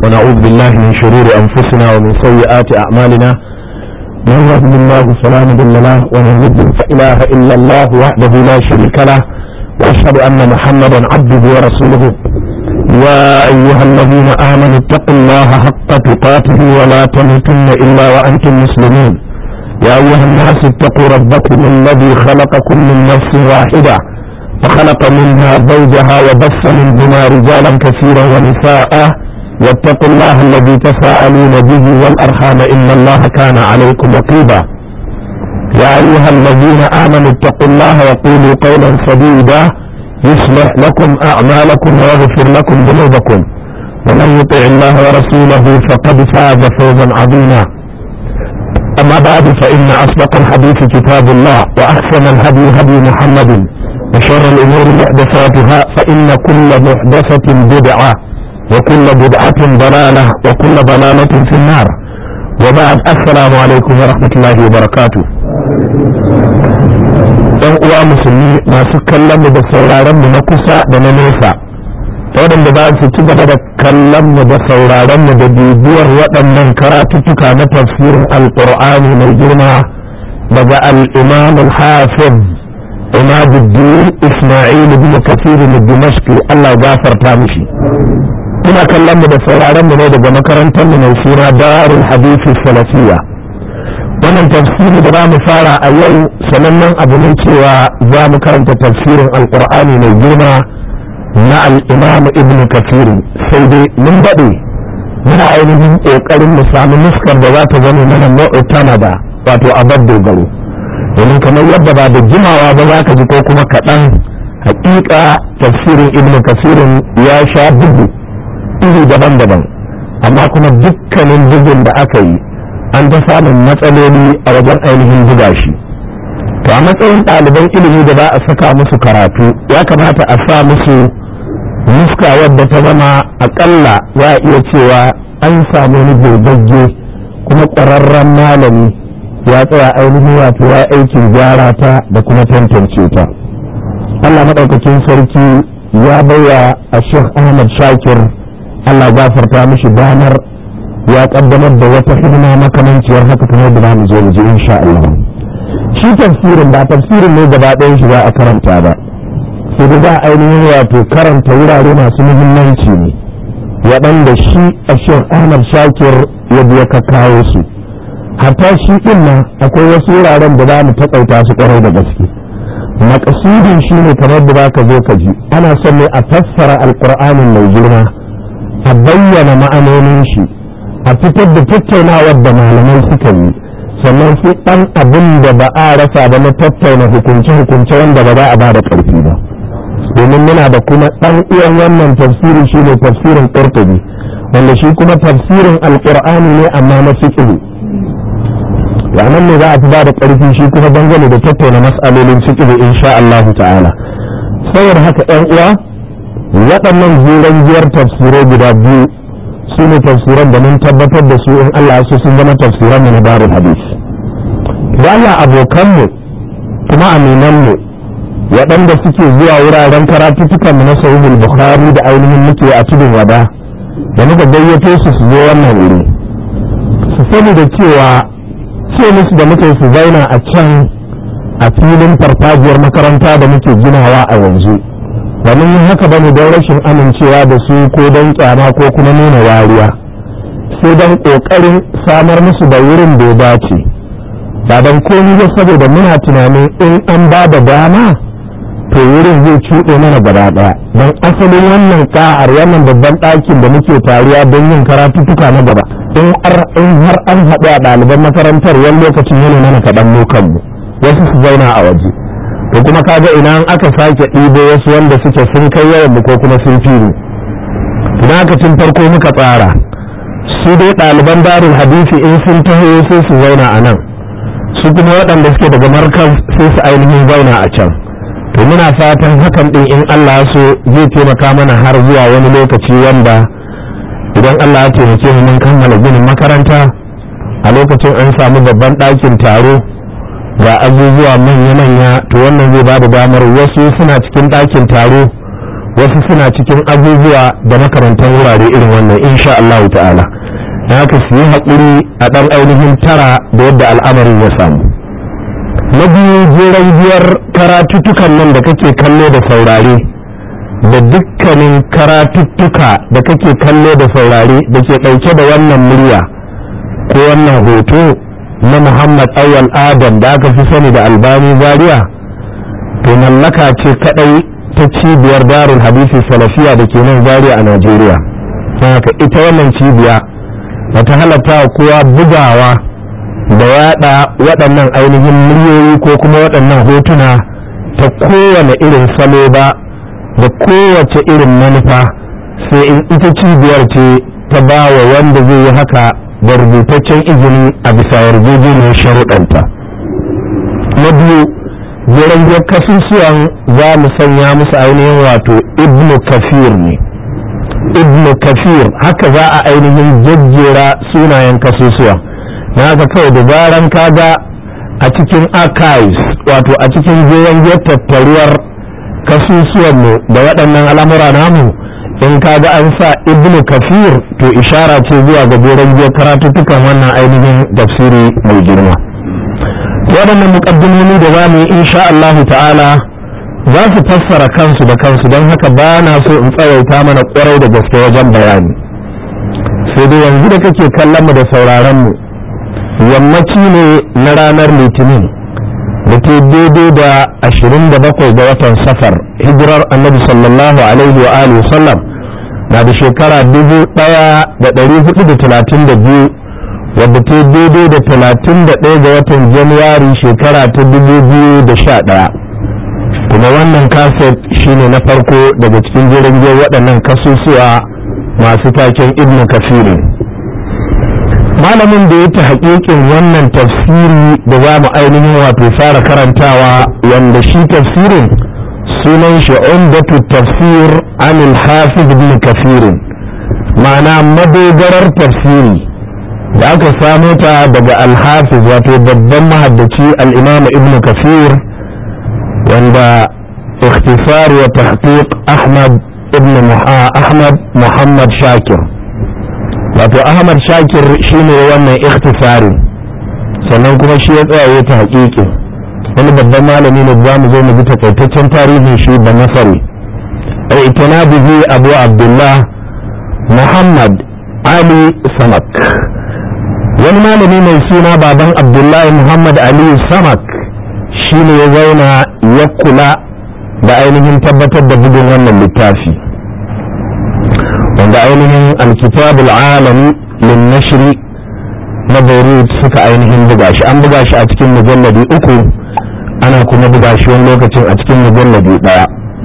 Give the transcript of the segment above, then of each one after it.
ونعوذ بالله من شرور أنفسنا ومن سيئات أعمالنا من يهد الله فلا مضل له ومن يضلل فإله إلا الله وحده لا شريك له وأشهد أن محمدا عبده ورسوله يا أيها الذين آمنوا اتقوا الله حق تقاته ولا تموتن إلا وأنتم مسلمون يا أيها الناس اتقوا ربكم الذي خلقكم من نفس واحدة وخلق منها زوجها وبث منهما رجالا كثيرا ونساء واتقوا الله الذي تساءلون به والأرحام إن الله كان عليكم رقيبا يا أيها الذين آمنوا اتقوا الله وقولوا قولا سديدا يصلح لكم أعمالكم ويغفر لكم ذنوبكم ومن يطع الله ورسوله فقد فاز فوزا عظيما أما بعد فإن أصدق الحديث كتاب الله وأحسن الهدي هدي محمد وشر الأمور محدثاتها فإن كل محدثة بدعة وكل بدعة ضلالة وكل ضلالة في النار وبعد السلام عليكم ورحمة الله وبركاته ɗan uwa musulmi masu kallon mu da sauraron mu na kusa da na nesa waɗanda za su ci gaba da kallon mu da sauraron mu da bibiyar waɗannan karatuttuka na tafsirin alƙur'ani mai girma daga al-imam al-hafiz imaduddin isma'il ibn kafir al-dimashqi Allah gafarta mishi muna kallon mu da sauraron mu ne daga makarantar mu mai suna darul hadith salafiyya wannan tafsiri da za mu fara a yau sanannen abu ne cewa za mu karanta tafsirin alkur'ani mai girma na al'imam ibn kafir sai dai mun daɗe muna ainihin ƙoƙarin mu samu nuskar da za ta zama mana mu'tana da wato abar dogaro domin kamar yadda ba da jimawa ba za ka ji ko kuma kaɗan haƙiƙa tafsirin ibn kafirin ya sha bugu iri daban-daban amma kuma dukkanin bugun da aka yi an ta samun matsaloli a wajen ainihin buga shi to a matsayin ɗaliban ilimi da za a saka musu karatu ya kamata a sa musu nuska wadda ta zama aƙalla za a iya cewa an samu wani gogagge kuma ƙwararren malami ya tsaya ainihin wato ya aikin gyara ta da kuma tantance ta Allah maɗaukakin sarki ya baiwa a Sheikh Ahmad Shakir Allah gafarta mishi damar ya kaddamar da wata hidima makamanciyar haka kamar da zamu zo mu ji insha Allah shi tafsirin ba tafsirin ne gaba ɗayan shi za a karanta ba sai da za a ainihin wato karanta wurare masu muhimmanci ne waɗanda shi a Sheikh Ahmad Shakir ya biya ka kawo su hatta shi ɗin nan akwai wasu wuraren da za mu taƙaita su ƙwarai da gaske makasudin shi ne kamar da ka zo ka ji ana son ne a fassara alƙur'anin mai girma a bayyana ma'anonin shi a fitar da tattaunawar da malamai suka yi sannan sai ɗan abin da ba a rasa ba na tattauna hukunce-hukunce wanda ba za a ba da ƙarfi ba domin muna da kuma ɗan uwan wannan tafsiri shi ne tafsirin ƙurtubi wanda shi kuma tafsirin alƙur'ani ne amma na fiƙihu nan ne za a fi ba da ƙarfi shi kuma dangane da tattauna mas'alolin fiƙihu insha Allah ta'ala saboda haka ɗan uwa waɗannan zuran biyar tafsirai guda biyu su ne tafsiran da mun tabbatar da su in Allah su sun zama tafsiran na darul hadis da Allah abokanmu kuma aminanmu waɗanda suke zuwa wuraren karatuttukan mu na sahihul bukhari da ainihin muke a tudun wada da muka gayyato su su zo wannan wuri su sani da cewa ce musu da muke su zauna a can a filin farfajiyar makaranta da muke ginawa a yanzu ba mun yi haka bane don rashin amincewa da su ko don kyama ko kuma nuna wariya sai don kokarin samar musu da wurin da ya dace ba don komi ba saboda muna tunanin in an ba da dama to wurin zai cuɗe mana gaba ɗaya don asalin wannan ka'ar wannan babban ɗakin da muke taruwa don yin karatuttuka na gaba in har an haɗu a ɗaliban makarantar wani lokacin yana mana kaɗan mu kanmu wasu su zauna a waje to kuma kaga ina aka sake ɗibo wasu wanda suke sun kai yawan mu ko kuma sun fi mu ina aka tun farko muka tsara su dai ɗaliban darul hadisi in sun taho sai su zauna a nan su kuma waɗanda suke daga markaz sai su ainihin zauna a can to muna fatan hakan ɗin in Allah so zai taimaka mana har zuwa wani lokaci wanda idan Allah ya taimake mu mun kammala ginin makaranta a lokacin an samu babban ɗakin taro ga azuzuwa manya-manya to wannan zai ba da damar wasu suna cikin ɗakin taro wasu suna cikin abubuwa da makarantar wurare irin wannan insha Allah ta'ala na haka su yi haƙuri a ɗan ainihin tara da yadda al'amarin ya samu na biyu jeren biyar karatuttukan nan da kake kallo da saurare da dukkanin karatuttuka da kake kallo da saurare da ke ɗauke da wannan murya ko wannan hoto na muhammad awal adam da aka fi sani da albani zaria to mallaka ce kadai ta cibiyar darul hadisi salafiya da ke nan zaria a najeriya haka ita wannan cibiya bata halatta kowa bugawa da yada waɗannan ainihin muryoyi ko kuma waɗannan hotuna ta kowane irin salo ba da kowace irin manufa sai in ita cibiyar ce ta ba wa wanda zai yi haka da rubutaccen izini a bisa yarjejeniyar sharuɗanta na biyu jirangiyar kasusuwan za mu sanya musu ainihin wato ibnu kafir ne ibnu kafir haka za a ainihin jajjera sunayen kasusuwa na haka kawai da zaran kaga a cikin archives wato a cikin jirangiyar tattaruwar kasusuwanmu da waɗannan al'amura namu in kaga an sa ibnu kafir to ishara ce zuwa ga jirangiyar karatuttukan wannan ainihin tafsiri mai girma waɗannan muƙaddimomi da za mu yi insha Allah ta'ala za su fassara kansu da kansu don haka ba na so in tsawaita mana ƙwarai da gaske wajen bayani sai dai yanzu da kake kallon mu da sauraron mu yammaci ne na ranar litinin da ke daidai da 27 ga watan safar hijirar annabi sallallahu alaihi wa alihi sallam na da shekara 1432 wadda ta daidai da 31 ga watan januwari shekara ta 2011 kuma wannan kaset shine na farko daga cikin jirgin waɗannan kasusuwa masu taken ibn kafirin malamin da ya ta haƙiƙin wannan tafsiri da za mu ainihin wato fara karantawa wanda shi tafsirin sunan shi umdatu tafsir anil hafiz ibn kafirin ma'ana madogarar tafsiri da aka samo ta daga alhafiz wato babban mahaddaci al'imam ibn kafir wanda ikhtisar wa tahqiq ahmad ibn ahmad muhammad shakir wato ahmad shakir shine wannan ikhtisarin sannan kuma shi ya tsaya ta haƙiƙi wani babban malami ne za mu zo mu bi takaitaccen tarihin shi da nasari a bihi abu abdullah muhammad ali samak wani malami mai suna baban abdullahi muhammad aliyu samak shi ne ya zauna ya kula da ainihin tabbatar da bugun wannan littafi wanda ainihin alkitabul alami lin nashri na beirut suka ainihin buga shi an buga shi a cikin mujalladi uku ana kuma buga shi wani lokacin a cikin mujalladi daya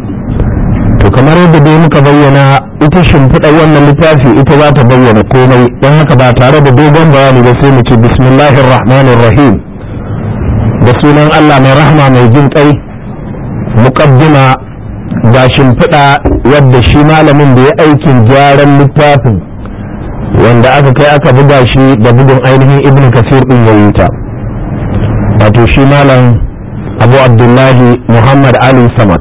to kamar yadda dai muka bayyana ita shimfiɗar wannan littafi ita za ta bayyana komai don haka ba tare da dogon bayani ba sai mu ce bismillahir rahmanir rahim da sunan Allah mai rahma mai jin kai muqaddima ga shimfiɗa wadda shi malamin da ya aikin gyaran littafin wanda aka kai aka buga shi da bugun ainihin ibn kasir din ya yi ta wato shi malam abu abdullahi muhammad ali samak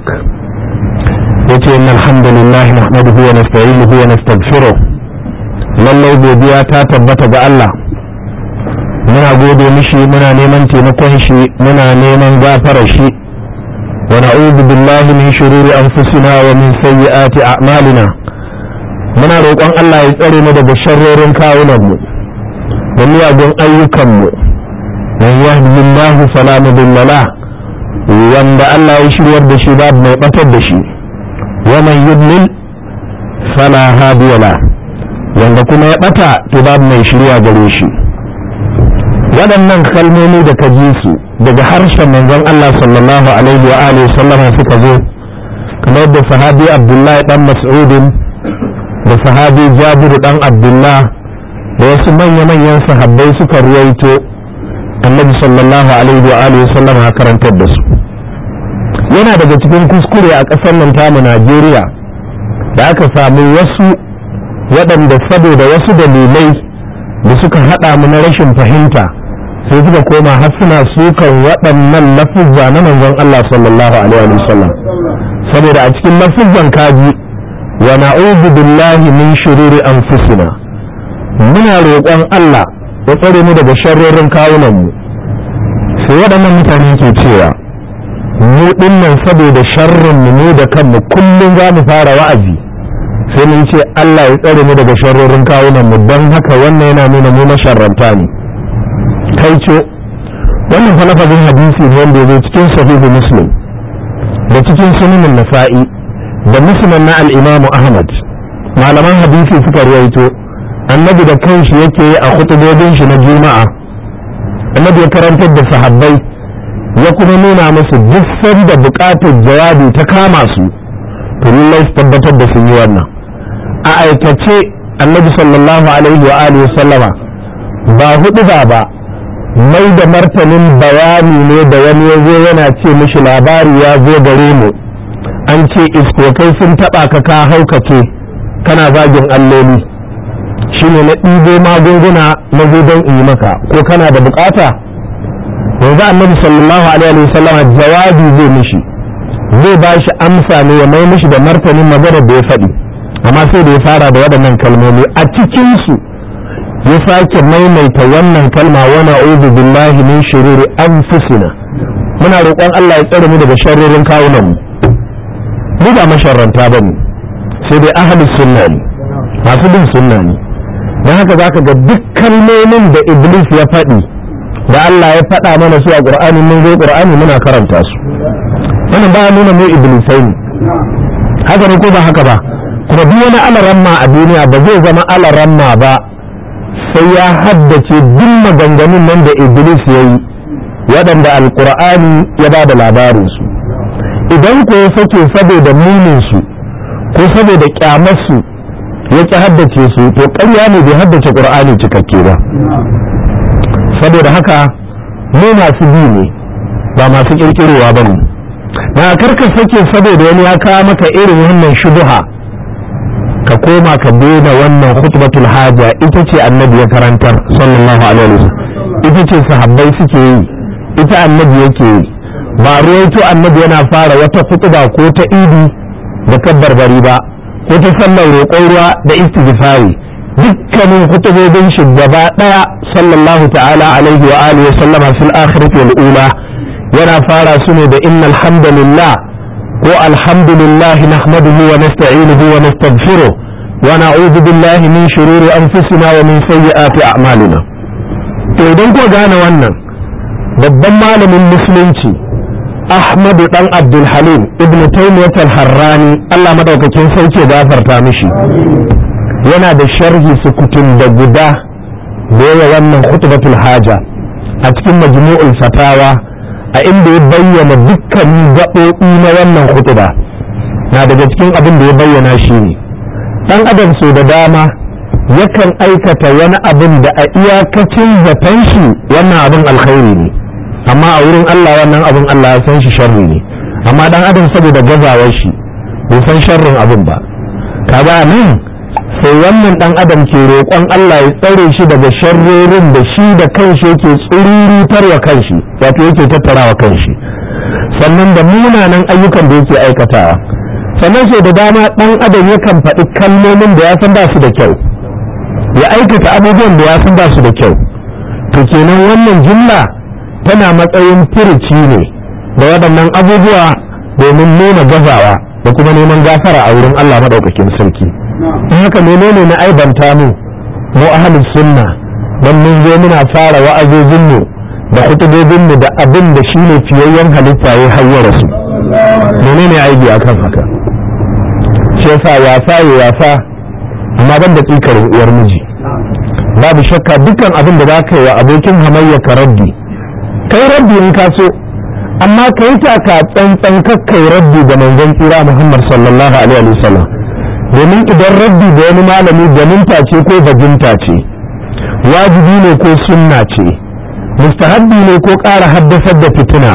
yace inna alhamdulillah nahmaduhu wa nasta'inuhu wa nastaghfiruh lallai godiya ta tabbata ga Allah muna gode mishi muna neman taimakon shi muna neman gafarar shi wa na'udhu billahi min shururi anfusina wa min sayyiati a'malina muna roƙon Allah ya tsare mu daga sharrorin kawunan mu da miyagun ayyukan mu man yahdihillahu fala mudilla lahu wanda Allah ya shiryar da shi babu mai batar da shi ومن يضلل فلا هادي له wanda kuma ya bata to babu mai shirya gare shi waɗannan kalmomi da ka ji su daga harshen manzon Allah sallallahu alaihi wa alihi sallam suka zo kamar da sahabi Abdullahi dan Mas'udin da sahabi Jabir dan Abdullah da wasu manya-manyan sahabbai suka ruwaito annabi sallallahu alaihi wa alihi sallam ya karantar da su yana daga cikin kuskure a ƙasar nan tamu Najeriya da aka samu wasu waɗanda saboda wasu dalilai da suka haɗa mu na rashin fahimta sai suka koma har suna sukan waɗannan lafuzza na manzon Allah sallallahu alaihi wasallam saboda a cikin lafizan kaji wa na'udhu billahi min shururi anfusina muna roƙon Allah ya tsare mu daga sharrorin kawunan mu sai waɗannan mutane ke cewa mu dinnan saboda sharrin mu ne da kanmu kullum za mu fara wa'azi sai mun ce Allah ya tsare mu daga sharrorin kawunan mu don haka wannan yana nuna mu masharranta ne kai ce wannan fa lafazin hadisi ne wanda ya zo cikin sahihu muslim da cikin sunanin nasa'i da muslim na al-imam ahmad malaman hadisi suka rawaito annabi da kanshi yake yi a khutubobin shi na juma'a annabi ya karantar da sahabbai ya kuma nuna musu duk sanda bukatar jawabi ta kama su to lallai su tabbatar da sun yi wannan a aikace annabi sallallahu alaihi wa alihi sallama ba hudu ba ba mai da martanin bayani ne da wani ya zo yana ce mishi labari ya zo gare mu an ce iskokai sun taba ka ka haukace kana zagin alloli shine na ɗibo magunguna na zo don in yi maka ko kana da bukata yanzu annabi sallallahu alaihi wa sallama jawabi zai mishi zai ba shi amsa ne ya mai mishi da martanin maganar da ya faɗi amma sai da ya fara da waɗannan kalmomi a cikinsu ya sake maimaita wannan kalma wa na'udhu billahi min shururi anfusina muna roƙon Allah ya tsare mu daga sharrorin kawunan mu ba masharranta bane sai dai ahlus sunna ne masu bin sunna ne dan haka zaka ga duk kalmomin da iblis ya faɗi da Allah ya faɗa mana su a Qur'ani mun zo Qur'ani muna karanta su wannan ba nuna mu iblisai ne haka ne ko ba haka ba kuma duk wani alaramma a duniya ba zai zama alaramma ba sai ya haddace duk maganganun nan da iblis ya yi waɗanda alkur'ani ya ba da labarinsu idan ko ya sake saboda muninsu ko saboda kyamarsu ya ki haddace su to ƙarya ne bai haddace ƙur'ani cikakke ba saboda haka mu masu bi ne ba masu ƙirƙirowa ba ne na karka sake saboda wani ya kawo maka irin wannan shubuha ka koma ka daina wannan khutbatul haja ita ce annabi ya karantar sallallahu alaihi wasallam ita ce sahabbai suke yi ita annabi yake yi ba ruwaito annabi yana fara wata khutba ko ta idi da kabbarbari ba ko ta sallar roƙon ruwa da istighfari dukkanin khutubobin shi gaba daya sallallahu ta'ala alaihi wa alihi wa sallama fil akhirati wal ula yana fara su ne da innal hamdalillah ko alhamdulillah nahmaduhu wa nasta'inuhu wa nastaghfiruh wa na'udhu billahi min shururi anfusina wa min sayyiati a'malina to idan ko gane wannan babban malamin musulunci Ahmadu dan Abdul Halim ibn Taymiyyah al-Harrani Allah madaukakin sauke gafarta mishi yana da sharhi sukutun da guda da yawa wannan khutbatul haja a cikin majmu'ul fatawa a inda ya bayyana dukkanin gaɓoɓi na wannan hutuba na daga cikin abin da ya bayyana shi ne ɗan adam so da dama yakan aikata wani abin da a iyakacin zaton shi wannan abin alkhairi ne amma a wurin Allah wannan abin Allah ya san shi sharri ne amma ɗan adam saboda gazawar shi bai san sharrin abin ba kaga nan sai wannan ɗan adam ke roƙon Allah ya tsare shi daga sharrorin da shi da kanshi yake tsurirutarwa kanshi wato yake tattarawa kanshi sannan da munanan ayyukan da yake aikatawa sannan sai da dama ɗan adam yakan faɗi kalmomin da ya san ba su da kyau ya aikata abubuwan da ya san ba su da kyau to kenan wannan jumla tana matsayin furuci ne da waɗannan abubuwa domin nuna gazawa da kuma neman gafara a wurin Allah maɗaukakin sarki in haka menene na aibanta mu mu ahlus sunna dan mun zo muna fara wa'azozin mu da hutubobin mu da abin da shine fiyayyen halitta ya hayyara su menene aibi akan haka shi yasa wasa ya wasa amma ban da tsikarin uwar miji babu shakka dukkan abin da za ka yi wa abokin hamayya ka raddi kai raddi in ka so amma ka yi taka tsantsan kakkai raddi ga manzon tsira muhammad sallallahu alaihi wasallam domin idan raddi da wani malami ganinta ce ko bajinta ce wajibi ne ko sunna ce mustahabbi ne ko ƙara haddasar da fitina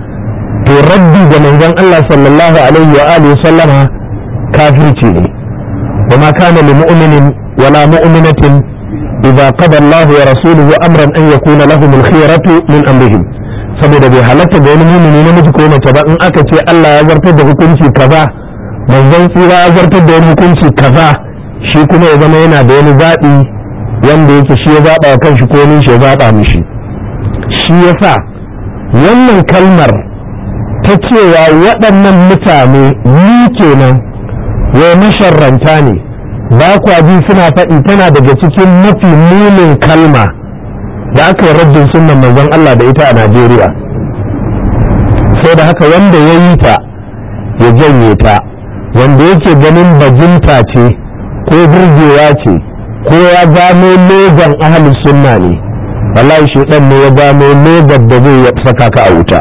to raddi ga manzon Allah sallallahu alaihi wa alihi sallama kafirci ne وما كان لمؤمن ولا مؤمنة إذا قضى الله ورسوله أمرا أن يكون لهم الخيرة من أمرهم saboda bai halatta ga wani mumini namiji ko mace ba in aka ce Allah ya zartar da hukunci kaza manzon tsira ya zartar da wani hukunci kaza shi kuma ya zama yana da wani zaɓi wanda yake shi ya zaɓa wa kanshi ko shi ya zaɓa mishi shi yasa wannan kalmar ta cewa waɗannan mutane ni kenan wai masharranta ne ba kwa ji suna faɗi tana daga cikin mafi munin kalma da aka yi raddin sunan manzon Allah da ita a Najeriya sai da haka wanda ya yi ta ya janye ta wanda yake ganin bajinta ce ko burgewa ce ko ya gano logan ahalin sunna ne wallahi shi ne ya gano logan da zai saka ka a wuta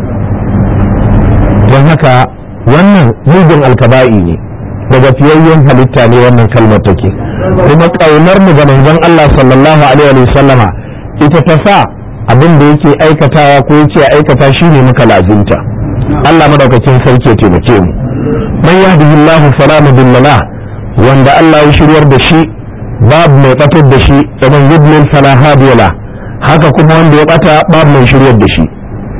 don haka wannan mugun alkaba'i ne daga fiyayyen halitta ne wannan kalmar take kuma ƙaunar mu ga manzon Allah sallallahu alaihi wa sallama ita ta sa abin da yake aikatawa ko yace aikata shine muka lazimta Allah madaukakin sarki ya taimake mu man yahdihillahu fala mudilla lah wanda Allah ya shiryar da shi babu mai batar da shi wa man yudlil fala hadiya lah haka kuma wanda ya bata babu mai shiryar da shi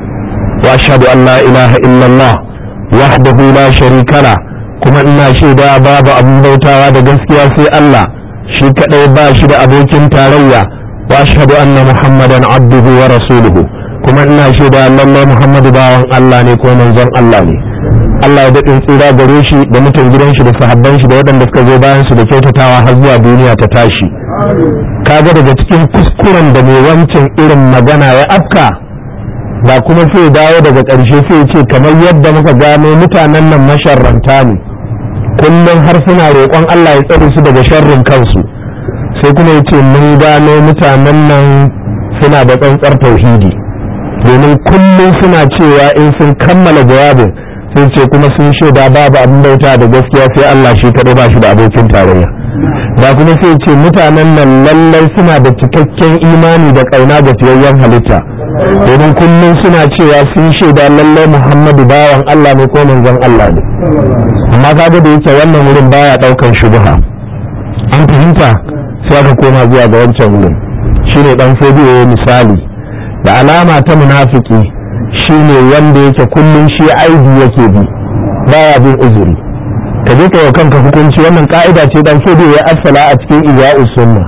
wa ashhadu an la ilaha illallah wahdahu la sharika la kuma ina shaida babu abin bautawa da gaskiya sai Allah shi kadai ba shi da abokin tarayya wa ashhadu anna muhammadan abduhu wa rasuluhu kuma ina shaida lallai muhammadu bawan Allah ne ko manzon Allah ne Allah ya daɗin tsira gare shi da mutan gidan shi da sahabban shi da waɗanda suka zo bayan su da kyautatawa har zuwa duniya ta tashi kaga daga cikin kuskuren da mai wancan irin magana ya afka ba kuma sai dawo daga ƙarshe sai ce kamar yadda muka gano mutanen nan masharranta ne kullum har suna roƙon Allah ya tsare su daga sharrin kansu sai kuma ya ce mun gano mutanen nan suna da tsantsar tauhidi domin kullum suna cewa in sun kammala jawabin sai ce kuma sun shaida babu abin bauta da gaskiya sai Allah shi kaɗai ba shi da abokin tarayya da kuma sai ce mutanen nan lallai suna da cikakken imani da ƙauna ga fiyayyen halitta domin kullum suna cewa sun shaida lallai Muhammadu bawan Allah ne ko manzon Allah ne amma kaga da yake wannan wurin baya ɗaukan shubha an fahimta sai aka koma zuwa ga wancan wurin shine dan fodiyo misali da alama ta munafiki shine wanda yake kullum shi aibi yake bi baya bin uzuri ka je ka kanka hukunci wannan ka'ida ce dan fodiyo ya asala a cikin iya'us sunna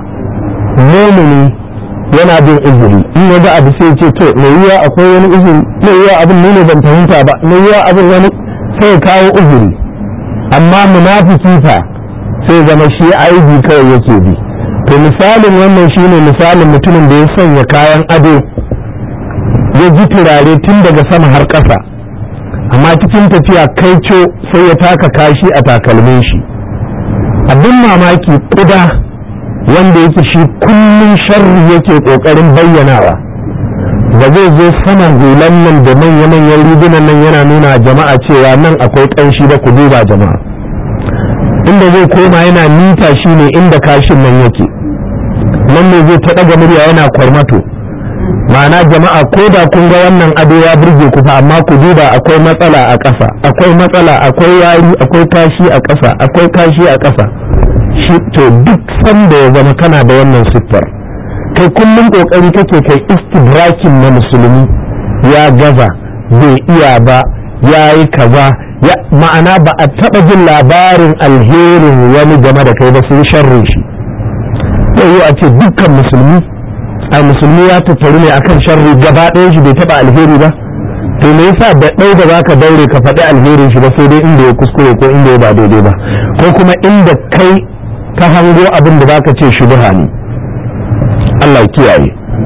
mumini yana bin uzuri in ya ga abu sai ce to mai yiwa akwai wani uzuri mai yiwa abin ne ne ban fahimta ba mai yiwa abin wani sai kawo uzuri amma munafiki fa sai zama shi aibi kawai yake bi to misalin wannan shine misalin mutumin da ya sanya kayan ado ya ji turare tun daga sama har ƙasa amma cikin tafiya kaico sai ya taka kashi a takalmin shi abin mamaki kuda wanda yake shi kullum sharri yake ƙoƙarin bayyanawa ba zai zo saman hulan nan da manya-manyan rigunan nan yana nuna jama'a cewa nan akwai ƙanshi ba ku duba jama'a inda zai koma yana nita shi ne inda kashin nan yake nan ne zai ta ɗaga murya yana kwarmato ma'ana jama'a ko da kun ga wannan ado ya burge ku fa amma ku duba akwai matsala a ƙasa akwai matsala akwai yari akwai kashi a ƙasa akwai kashi a ƙasa shi to duk sanda ya zama kana da wannan siffar kai kullum kokari kake kai istidrakin na musulmi ya gaza bai iya ba ya yi kaza ya ma'ana ba a taɓa jin labarin alherin wani game da kai ba sun sharrin shi yau a ce dukkan musulmi a musulmi ya tattaru ne akan sharri gaba ɗayan shi bai taɓa alheri ba to me yasa da ɗau da zaka daure ka faɗi alherin shi ba sai dai inda ya kuskure ko inda ya ba daidai ba ko kuma inda kai ka hango abin da zaka ce shubha ne Allah kiyaye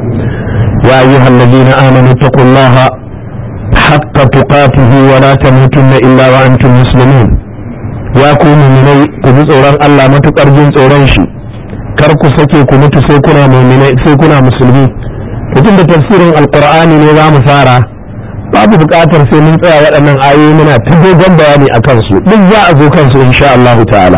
ya ayyuhal ladina amanu taqullaha haqqa tuqatihi wa la tamutunna illa wa antum muslimun ya ku mu'minai ku ji tsoron Allah matukar jin tsoron shi kar ku sake ku mutu sai kuna mu'minai sai kuna musulmi mutum da tafsirin alqur'ani ne za mu fara babu buƙatar sai mun tsaya waɗannan ayoyi muna ta dogon bayani a kansu duk za a zo kansu insha Allah ta'ala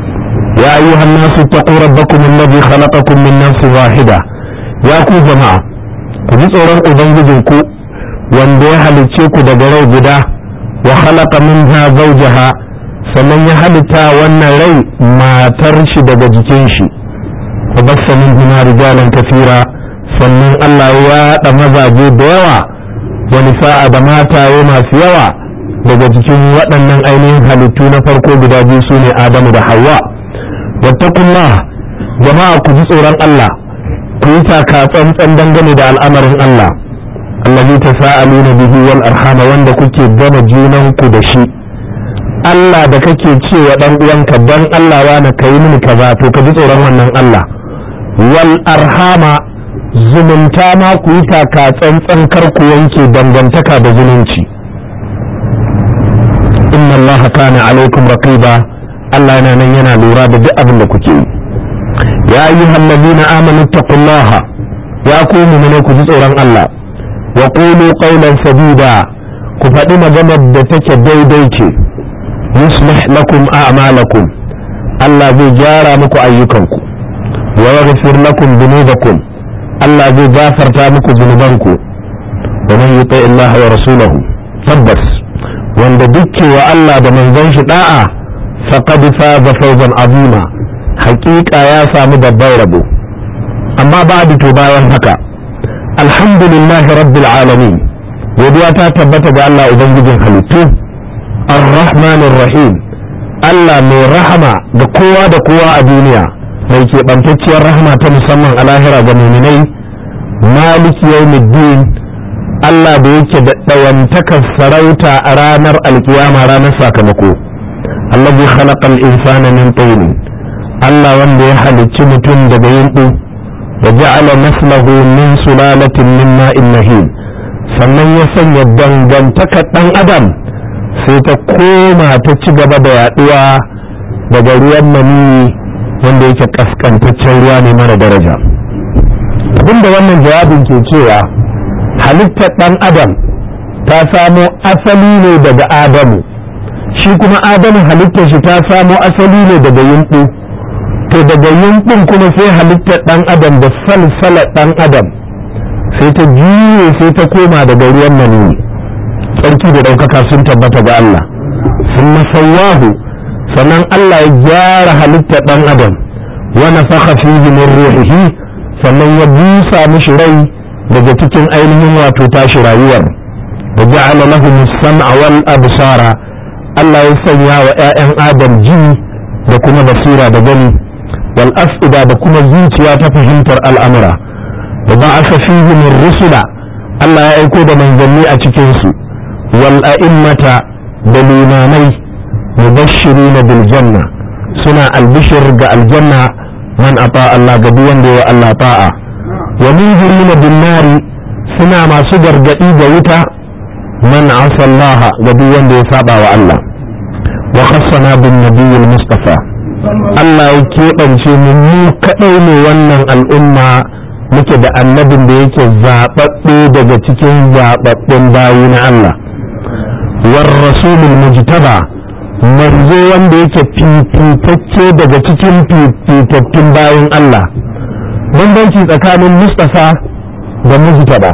ya ayyuhan nasu taqu rabbakum alladhi khalaqakum min nafsin wahida ya ku jama'a ku ji tsoron ubangijin ku wanda ya halicce ku daga rai guda wa khalaqa minha zawjaha sannan ya halitta wannan rai matar shi daga jikin shi wa bassa minhuma rijalan kathira sannan Allah ya yaɗa mazaje da yawa wa nisa'a da mataye masu yawa daga cikin waɗannan ainihin halittu na farko guda biyu su ne adamu da hawa wattaqullah jama'a ku ji tsoron Allah ku yi taka tsantsan dangane da al'amarin Allah allazi tasaaluna bihi wal arhama wanda kuke gama junan ku da shi Allah da kake cewa dan uwanka dan Allah wani kai mini kaza to ka ji tsoron wannan Allah wal arhama zumunta ma ku yi taka tsantsan kar ku yanke dangantaka da zumunci inna Allah kana alaikum raqiba Allah yana nan yana lura da duk abin da kuke yi ya ayyuhal ladina amanu taqullaha ya ku mu'mine ku ji tsoron Allah wa qulu qawlan sadida ku faɗi maganar da take daidai ce yuslih lakum a'malakum Allah zai gyara muku ayyukanku wa yaghfir lakum dhunubakum Allah zai gafarta muku zunubanku wa man yuti Allah wa rasulahu tabbas wanda dukke wa Allah da manzon shi da'a faqad faza fawzan azima haƙiƙa ya samu babban rabo amma ba'du to bayan haka alhamdulillahi rabbil alamin godiya ta tabbata ga Allah ubangijin halittu ar-rahmanir rahim Allah mai rahama ga kowa da kowa a duniya mai keɓantacciyar rahama ta musamman a lahira ga muminai maliki yawmiddin Allah da yake da ɗayantakar sarauta a ranar alkiyama ranar sakamako allazi khalaqal insana min tin Allah wanda ya halicci mutum daga yinɗu da ja'ala naslahu min sulalatin min ma'in mahin sannan ya sanya dangantakar ɗan adam sai ta koma ta ci gaba da yaɗuwa daga ruwan mani wanda yake kaskantaccen ruwa ne mara daraja abinda wannan jawabin ke cewa halittar ɗan adam ta samo asali ne daga adamu shi kuma adamu halittar shi ta samo asali ne daga yunɓu to daga yunɓun kuma sai halittar ɗan adam da salsalar ɗan adam sai ta juye sai ta koma daga ruwan maniyyi tsarki da ɗaukaka sun tabbata ga Allah sun masawahu sannan Allah ya gyara halittar ɗan adam wa nafakha fihi min ruhihi sannan ya busa mishi rai daga cikin ainihin wato tashi rayuwar da ja'ala lahu as-sam'a wal absara Allah ya sanya wa ƴaƴan Adam ji da kuma basira da gani wal afida da kuma zuciya ta fahimtar al'amura da ba'atha fihi min rusula Allah ya aiko da manzanni a cikin su wal a'immata da limamai mubashshirina bil janna suna albishir ga aljanna man ata Allah ga duk wanda ya Allah ta'a wa munzirina bin nari suna masu gargadi ga wuta man asa Allah ga duk wanda ya saba wa Allah wa khassana bin nabiyil mustafa Allah ya keɓance mu mu kadai ne wannan al'umma muke da annabin da yake zaɓaɓɓe daga cikin zaɓaɓɓen bayi na Allah war rasulul mujtaba manzo wanda yake fifitacce daga cikin fifitattun bayan Allah bambanci tsakanin Mustafa da Mujtaba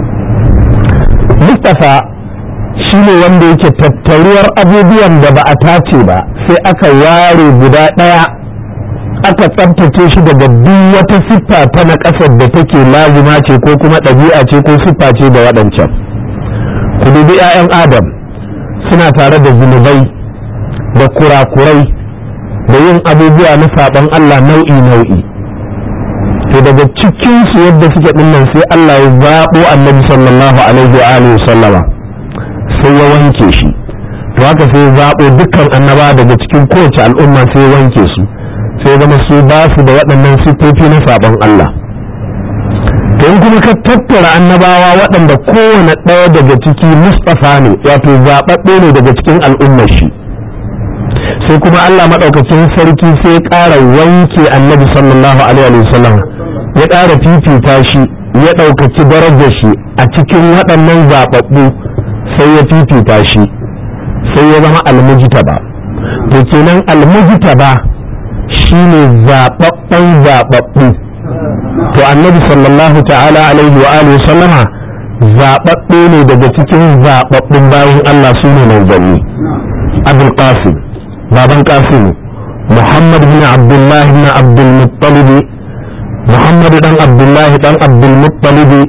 Mustafa shi ne wanda yake tattaruwar abubuwan da ba a tace ba sai aka ware guda ɗaya aka tsabtace shi daga duk wata siffa ta na ƙasar da take lazima ce ko kuma ɗabi'a ce ko siffa ce da waɗancan ku dubi 'ya'yan adam suna tare da zunubai da kurakurai da yin abubuwa na saɓon Allah nau'i nau'i to daga cikinsu yadda suke dinnan sai Allah ya zaɓo annabi sallallahu alaihi wa alihi sallama sai ya wanke shi to haka sai ya zaɓo dukkan annaba daga cikin kowace al'umma sai ya wanke su sai zama su ba su da waɗannan siffofi na saɓon Allah to in kuma ka tattara annabawa waɗanda kowane ɗaya daga ciki mustafa ne wato zaɓaɓɓe ne daga cikin al'ummar shi sai kuma Allah maɗaukacin sarki sai ya ƙara wanke annabi sallallahu alaihi wasallam ya ƙara fifita shi ya ɗaukaci darajar shi a cikin waɗannan zaɓaɓɓu sai ya fifita shi sai ya zama almujtaba to kenan almujtaba shine zaɓaɓɓen zaɓaɓɓu to annabi sallallahu ta'ala alaihi wa alihi sallama zaɓaɓɓe ne daga cikin zaɓaɓɓun bayan Allah su ne manzanni abul qasim baban qasim muhammad bin abdullahi bin abdul muttalib muhammad dan abdullahi dan abdul muttalib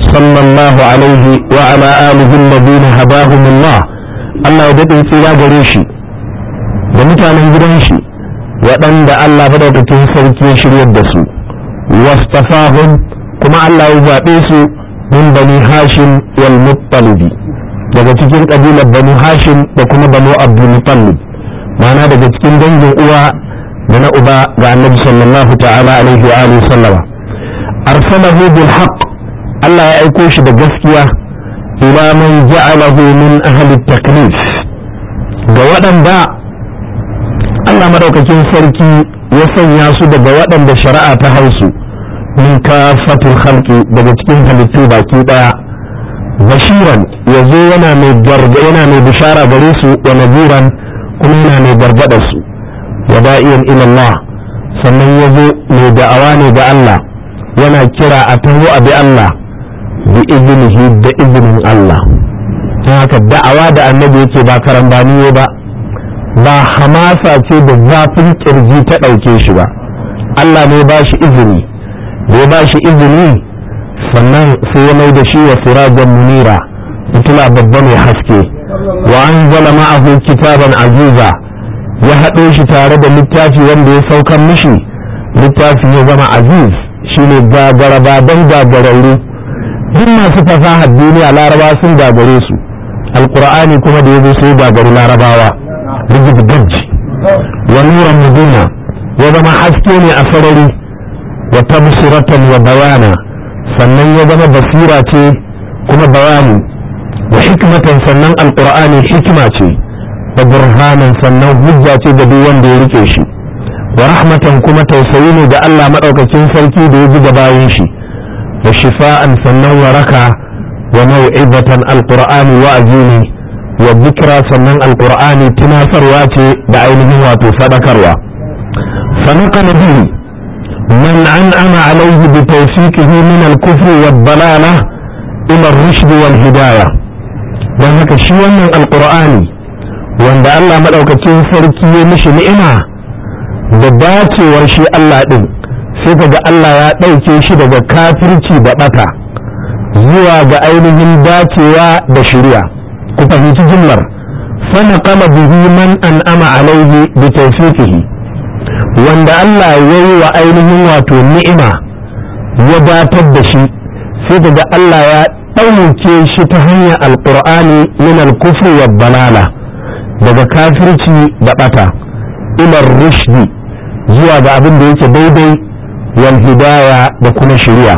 sallallahu alaihi wa ala alihi alladhina hadahum Allah Allah ya dade tsira gare shi da mutanen gidan shi waɗanda Allah madaukakin sarki ya shiryar da su wastafahum kuma Allah ya zaɓe su min bani hashim wal muttalibi daga cikin ƙabilar banu hashim da kuma banu abdul muttalib ma'ana daga cikin dangin uwa da na uba ga annabi sallallahu ta'ala alaihi wa alihi sallama arsalahu bil haqq Allah ya aiko shi da gaskiya ila man ja'alahu min ahli taklif ga waɗanda Allah madaukakin sarki ya sanya su daga waɗanda shari'a ta hausu min kafatul khalqi daga cikin halittu baki daya bashiran yazo yana mai garga yana mai bishara gare su wa nadiran kuma yana mai gargada su wa da'iyan ila Allah sannan yazo mai da'awa ne ga Allah yana kira a taho a bi Allah bi iznihi da izinin Allah don haka da'awa da annabi yake ba karambani ba ba hamasa ce da zafin kirji ta ɗauke shi ba Allah ne ba shi izini da ya ba shi izini sannan sai ya mai da shi wa sirajan munira fitila babba mai haske wa an zala ma'ahu kitaban aziza ya haɗo shi tare da littafi wanda ya saukan mishi littafi ya zama aziz shine gagara baban gagararru duk masu fasahar duniya laraba sun gagare su alkur'ani kuma da ya zo sai gagaru larabawa rigid gajji wa nuran mudina ya zama haske ne a sarari wa tabsiratan wa bayana sannan ya zama basira ce kuma bayani wa hikmatan sannan alqur'ani hikima ce wa burhanan sannan hujja ce ga duk wanda ya rike shi wa rahmatan kuma tausayi ne da Allah madaukakin sarki da ya ji ga bayin shi wa shifa'an sannan waraka wa mau'izatan alqur'ani wa'azi ne wa dhikra sannan alqur'ani tunasarwa ce da ainihin wato fadakarwa فنقل به من أنعم عليه بتوفيقه من الكفر والضلالة إلى الرشد والهداية don haka shi wannan alkur'ani wanda Allah maɗaukacin sarki ya mishi ni'ima da dacewar shi Allah ɗin sai ga Allah ya ɗauke shi daga kafirci da ɓata zuwa ga ainihin dacewa da shirya ku fahimci jimlar sana kama bihi man an'ama alaihi bi tawfiqihi wanda Allah ya yi wa ainihin wato ni'ima ya datar da shi sai daga Allah ya ɗauke shi ta hanyar alƙur'ani min al-kufri wa balala daga kafirci da ɓata ilar rushdi zuwa ga abin da yake daidai wal hidaya da kuma shari'a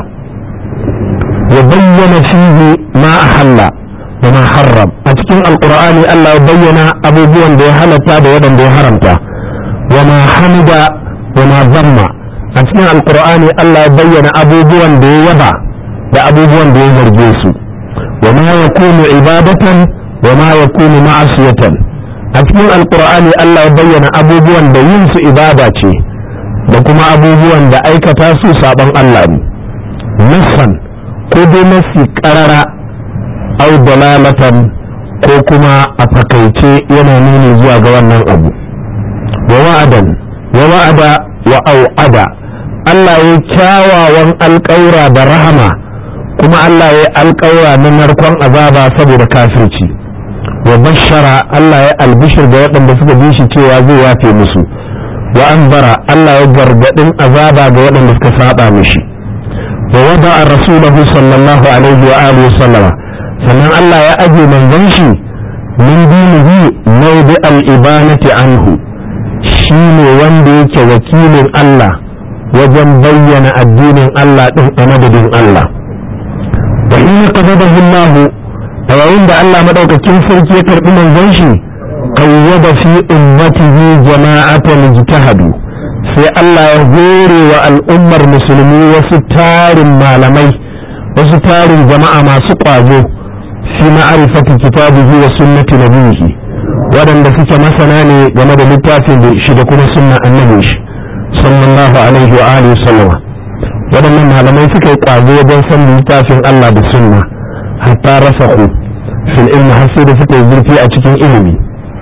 ya bayyana fihi ma ahalla wa ma harram a cikin alƙur'ani Allah ya bayyana abubuwan da ya halatta da waɗanda ya haramta وما حمد وما ذم a cikin alkur'ani Allah ya bayyana abubuwan da ya yaba da abubuwan da ya zarge su wa ma yakunu ibadatan wa ma yakunu ma'asiyatan a cikin alkur'ani Allah ya bayyana abubuwan da yin su ibada ce da kuma abubuwan da aikata su saban Allah ne nassan ko dai nasi karara au dalalatan ko kuma a fakaice yana nuni zuwa ga wannan abu wa wa'adan wa wa'ada wa au'ada Allah ya kyawawan alƙaura da rahama kuma Allah ya alƙaura na narkon azaba saboda kafirci wa bashara Allah ya albishir da waɗanda suka bi shi cewa zai yafe musu wa anbara Allah ya gargaɗin azaba ga waɗanda suka saba mishi wa wada a rasulahu sallallahu alaihi wa alihi sallama sannan Allah ya aje manzon shi min dinihi mawdi al-ibanati anhu shi ne wanda yake wakilin Allah wajen bayyana addinin Allah ɗin a madadin Allah wa ina qadabahu Allah a yayin da Allah madaukakin sarki ya karbi manzon shi qayyada fi ummatihi jama'atan ijtahadu sai Allah ya hore wa al'ummar musulmi wasu tarin malamai wasu tarin jama'a masu ƙwazo fi ma'arifati kitabihi wa sunnati nabihi waɗanda suke masana ne game da littafin da shi da kuma sunna annabi shi sallallahu alaihi wa alihi sallama waɗannan malamai suka yi ƙwazo wajen san littafin Allah da sunna hatta rasahu fil ilmi har sai da suka yi zurfi a cikin ilimi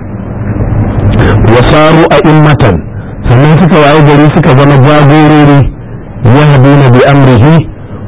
wasaru a immatan sannan suka waye gari suka zama jagorori yahduna bi amrihi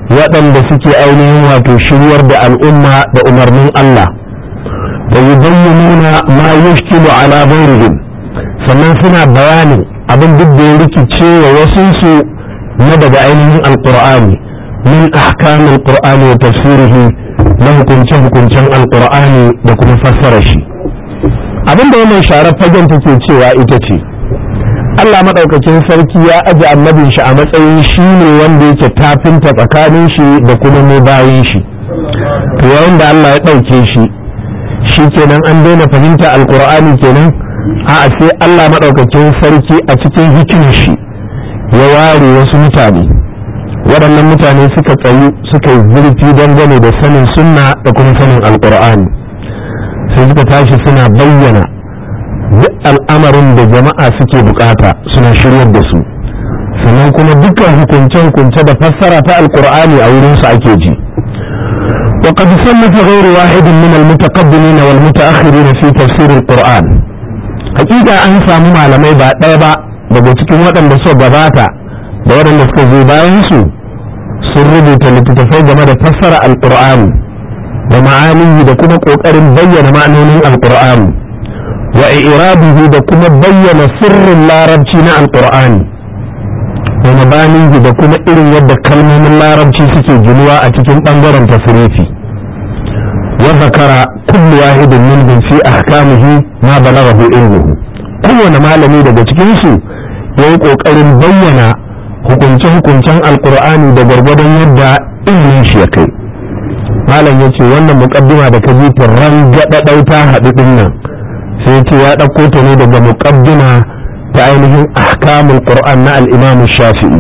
waɗanda suke ainihin wato shiryar da al'umma da umarnin Allah wa yubayyinuna ma yushkilu ala ghairihim sannan suna bayanin abin duk da ya rikice wa wasunsu na daga ainihin alqur'ani min ahkamil qur'ani wa tafsirihi na hukunce hukuncen alqur'ani da kuma fassara shi abin da wannan sharar fagen take cewa ita ce Allah maɗaukakin sarki ya aji annabin shi a matsayin shi ne wanda yake tafinta tsakanin shi da kuma mu bayin shi to yayin da Allah ya ɗauke shi shi kenan an daina fahimta alkur'ani kenan a sai Allah maɗaukakin sarki a cikin hikimar shi ya ware wasu mutane waɗannan mutane suka tsayu suka yi zurfi dangane da sanin sunna da kuma sanin alkur'ani sai suka tashi suna bayyana duk al'amarin da jama'a suke bukata suna shiryar da su sannan kuma dukkan hukunce-hukunce da fassara ta alkur'ani a wurinsu ake ji وقد صنف غير واحد من المتقدمين والمتأخرين في تفسير القرآن حقيقة أن سامو malamai ba ɗaya ba daga cikin waɗanda suka gabata da waɗanda suka zo bayan su sun rubuta littattafai game da fassara alƙur'ani da ma'anihi da kuma ƙoƙarin bayyana ma'anonin alƙur'ani wa irabihi da kuma bayyana sirrin larabci na alƙur'ani da mabanihi da kuma irin yadda kalmomin larabci suke ginuwa a cikin ɓangaren tasirifi wa zakara kullu wahidin minhum fi ahkamihi ma balaghahu ilmuhu kowane malami daga cikin su yayi kokarin bayyana hukunce-hukuncen alkur'ani da gwargwadon yadda ilimin shi ya kai malam ya ce wannan mukaddima da ka ji ran gaɗaɗau ta haɗu ɗin nan sai ce ya ɗauko ta ne daga mukaddima ta ainihin ahkamul qur'an na al-imam shafi'i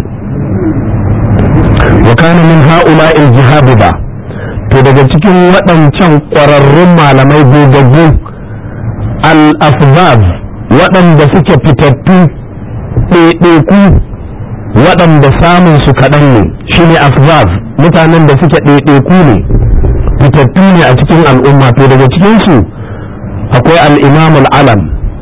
wa kana min ha'ula al-jihabida to daga cikin waɗancan ƙwararrun malamai gogaggu al-afzaz waɗanda suke fitattu ɗaiɗaiku waɗanda samun su kaɗan ne shine afzaz mutanen da suke ɗaiɗaiku ne fitattu ne a cikin al'umma to daga cikinsu akwai al'imam al'alam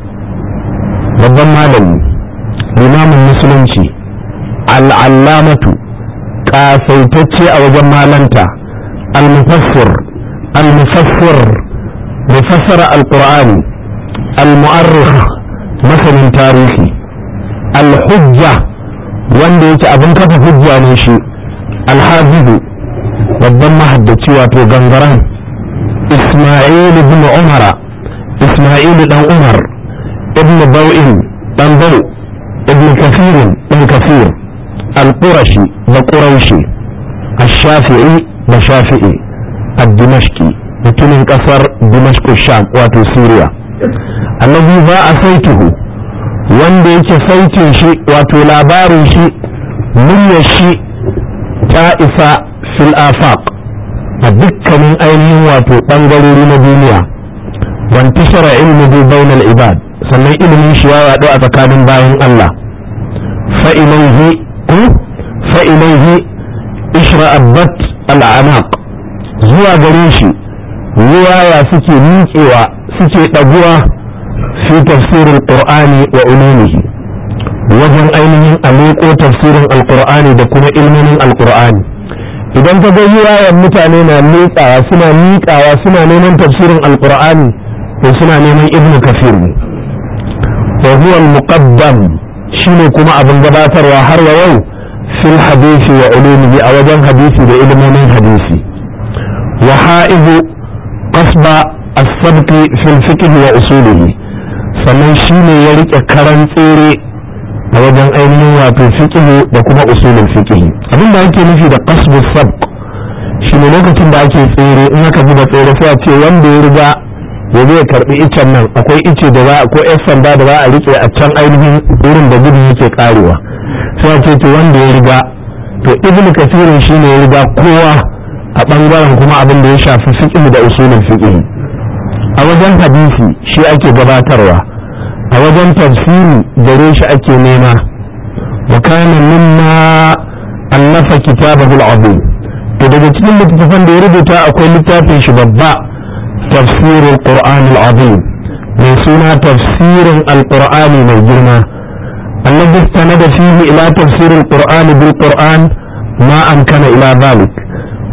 babban malami limamin musulunci al'allamatu ƙasaitacce a wajen malanta al-mufassir al-mufassir mufassara al-qur'ani al-mu'arrikh masanin tarihi al-hujja wanda yake abin kafa hujja ne shi al-hafizu babban mahaddaci wato gangaren isma'il ibn umara isma'il dan umar ibn bau'in dan bau ibn kafirin dan kafir al-qurashi da quraishi الشافعي da shafi'i al-dimashqi mutumin kasar dimashq sham wato suriya annabi ba a saituhu wanda yake sautin shi wato labarin shi muryar shi ta isa fil afaq a dukkanin ainihin wato ɓangarori na duniya wantashara ilmuhu bainal ibad sannan ilimin shi ya yaɗu a tsakanin bayan Allah fa'ilaihi fa'ilaihi ishra'abbat al'anaq zuwa gare shi ruwaya suke miƙewa suke ɗaguwa fi tafsirin qur'ani wa ulumihi wajen ainihin aleko tafsirin alqur'ani da kuma ilmomin alqur'ani idan ka ga riwayar mutane na miƙawa suna miƙawa suna neman tafsirin alqur'ani to suna neman ibnu kafir ne wa huwa al-muqaddam shine kuma abin gabatarwa har wa yau fil hadisi wa ulumihi a wajen hadisi da ilmomin hadisi wa ha'izu qasba as-sabq fil fiqh wa usulihi sannan shine ya rike karan tsere a wajen ainihin wato fiqh da kuma usulul fiqh abin da ake nufi da qasbu sabq shine lokacin da ake tsere in aka bi da tsere sai a ce wanda ya riga ya zo ya karbi icen nan akwai ice da za ko yan sanda da za a rike a can ainihin wurin da gudun yake karewa sai a ce to wanda ya riga to ibnu kasirin shine ya riga kowa a bangaren kuma abin da ya shafi fiqh da usulul fiqh a wajen hadisi shi ake gabatarwa a wajen tafsiri gare shi ake nema wa kana mimma allafa kitabahu al-azim to daga cikin littattafan da ya rubuta akwai littafin shi babba tafsir al-qur'an al-azim mai suna tafsirin al-qur'ani mai girma الذي استند فيه إلى تفسير القرآن بالقرآن ما أمكن إلى ذلك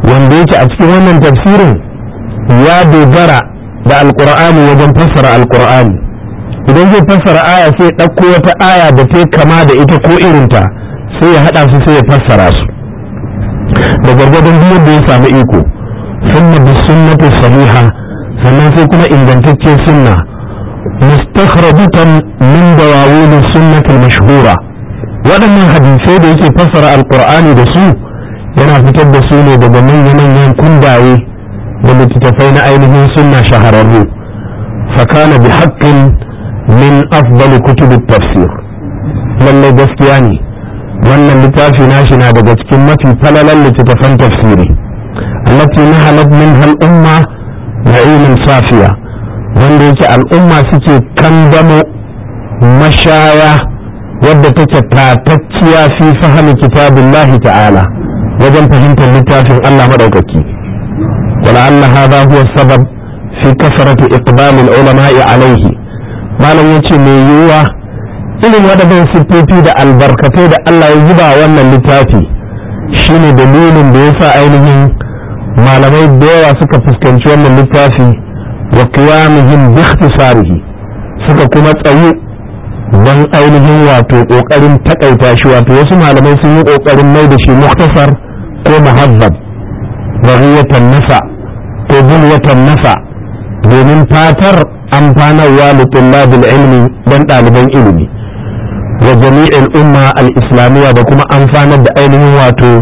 wanda yake a cikin wannan tafsirin ya dogara da alkur'ani wajen fassara alkur'ani idan zai fassara aya sai ya ɗauko wata aya da ta kama da ita ko irinta sai ya haɗa su sai ya fassara su da gwargwadon duk da ya samu iko sunna bi sunnati sahiha sannan sai kuma ingantaccen sunna mustakhrajatan min dawawin sunnati mashhura waɗannan hadisai da yake fassara alkur'ani da su yana fitar da su ne daga manya-manyan kundaye da littattafai na ainihin sunna shahararru fakana bi haƙƙin min afdali kutubi tafsir lallai gaskiya ne wannan littafi nashi na daga cikin mafi falalan littattafan tafsiri allati nahalat min hal umma na'imin safiya wanda yake al'umma suke kandamo mashaya wadda take tatacciya fi fahimi kitabillahi ta'ala wajen fahimtar littafin Allah madaukaki ولعل هذا هو السبب في كثرة إقبال العلماء عليه malam ya ce mai yiwuwa irin waɗannan siffofi da albarkatai da Allah ya zuba wannan littafi shine dalilin da ya sa ainihin malamai da yawa suka fuskanci wannan littafi wa qiyamihim bi ikhtisarihi suka kuma tsayu don ainihin wato kokarin takaita shi wato wasu malamai sun yi kokarin mai da shi muktasar ko muhazzab rawiyatan nasa ko bulwatan nasa domin fatar amfanarwa da tullabil ilmi don ɗaliban ilimi wa jami'in umma al-islamiyya da kuma amfanar da ainihin wato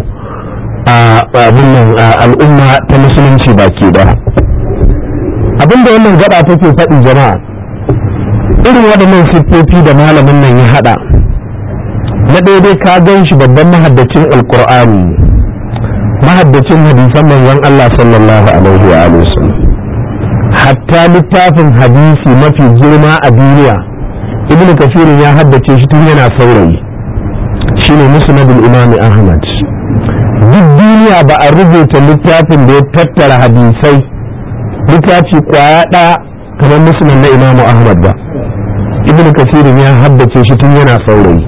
al'umma ta musulunci baki da abinda wannan gaba take faɗi jama'a irin waɗannan siffofi da malamin nan ya haɗa na daidai ka gan shi babban mahaddacin alkur'ani mahaddacin hadisan manzon Allah sallallahu alaihi wa sallam hatta littafin hadisi mafi girma a duniya ibnu kasirin ya haddace shi tun yana saurayi shine musnadul imami ahmad duk duniya ba a rubuta littafin da ya tattara hadisai littafi kwaya ɗaya kamar musnad na imamu ahmad ba ibnu kasirin ya haddace shi tun yana saurayi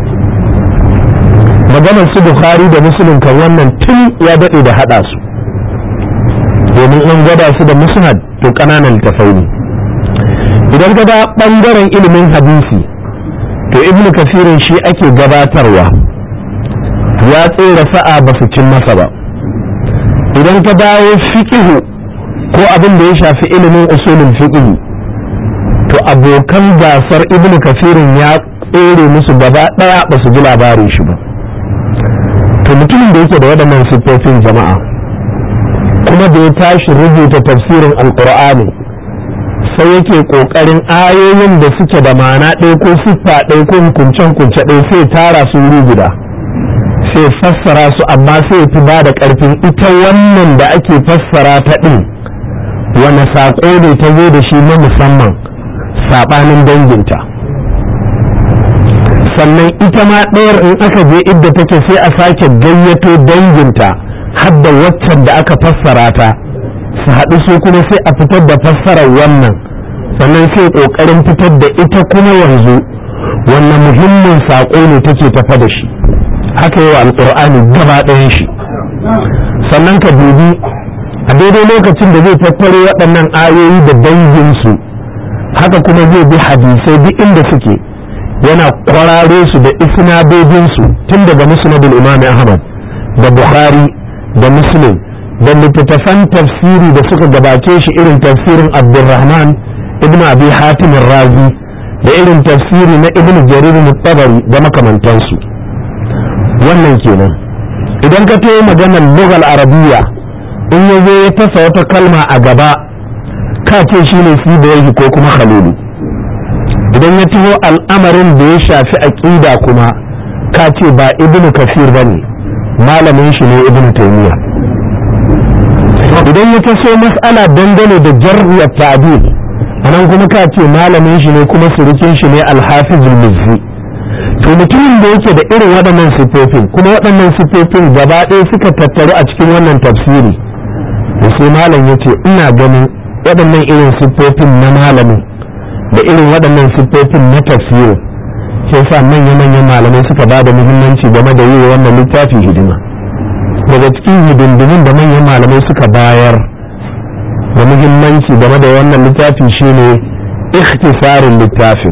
maganar su bukhari da muslim kan wannan tun ya daɗe da haɗa su domin an gwada su da musnad to ƙananan littafai ne idan gaba ɓangaren ilimin hadisi to ibnu kasirin shi ake gabatarwa ya tsere sa'a ba su cin masa ba idan ka dawo fiƙihu ko abin da ya shafi ilimin usulin fiƙihu to abokan gasar ibnu kasirin ya tsere musu gaba ɗaya ba su ji labarin shi ba to mutumin da yake da waɗannan siffofin jama'a kuma da ya tashi rubuta tafsirin alkur'ani sai yake ƙoƙarin ayoyin da suke da ma'ana ɗaya ko siffa ɗaya ko hukuncen kunce ɗaya sai tara su wuri guda sai fassara su amma sai fi ba da ƙarfin ita wannan da ake fassara ta ɗin wani saƙo ne ta zo da shi na musamman saɓanin danginta sannan ita ma ɗayar in aka je idda take sai a sake gayyato danginta har da waccan da aka fassara ta su haɗu su kuma sai a fitar da fassarar wannan sannan sai ƙoƙarin fitar da ita kuma yanzu wannan muhimmin saƙo ne take tafa da shi haka yi wa alƙur'ani gaba ɗayan shi sannan ka dubi a daidai lokacin da zai tattaro waɗannan ayoyi da danginsu haka kuma zai bi hadisai duk inda suke yana kwararo su da isnadodinsu tun daga musnadul imam ahmad da bukhari da muslim da littattafan tafsiri da suka gabace shi irin tafsirin abdurrahman ibn abi hatim razi da irin tafsiri na ibn jarir mutabari da makamantansu wannan kenan idan ka tayi maganar lugal arabiya in ya zo ya tasa wata kalma a gaba ka ce shine sibayi ko kuma khalilu idan ya taho al'amarin da ya shafi aƙida kuma ka ce ba ibnu kafir ba ne malamin shi ne ibnu taymiya idan ya taso mas'ala dangane da jarriyar ta'dil anan kuma ka ce malamin shi ne kuma surukin shi ne alhafizul mizzi to mutumin da yake da irin waɗannan siffofin kuma waɗannan siffofin gaba ɗaya suka tattaru a cikin wannan tafsiri da sai malam ya ce ina ganin waɗannan irin siffofin na malamin da irin waɗannan siffofin na tafsirin sai sa manya-manyan malamai suka ba da muhimmanci game da yi wa wannan littafi hidima daga cikin hidindimin da manyan malamai suka bayar da muhimmanci game da wannan littafi shine ikhtisarin littafin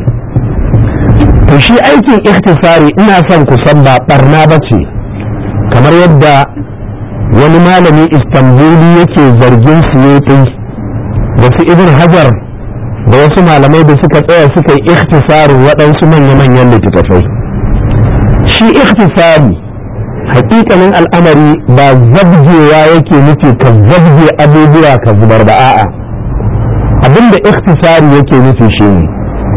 to shi aikin ikhtisari ina son ku san ba barna ba ce kamar yadda wani malami istanbuli yake zargin suyuti da su ibn hajar da wasu malamai da suka tsaya suka yi ikhtisarin waɗansu manya-manyan littattafai shi ikhtisari hakikanin al'amari ba zabgewa yake nufi ka zabge abubuwa ka zubar da a'a abinda ikhtisari yake nufi shi ne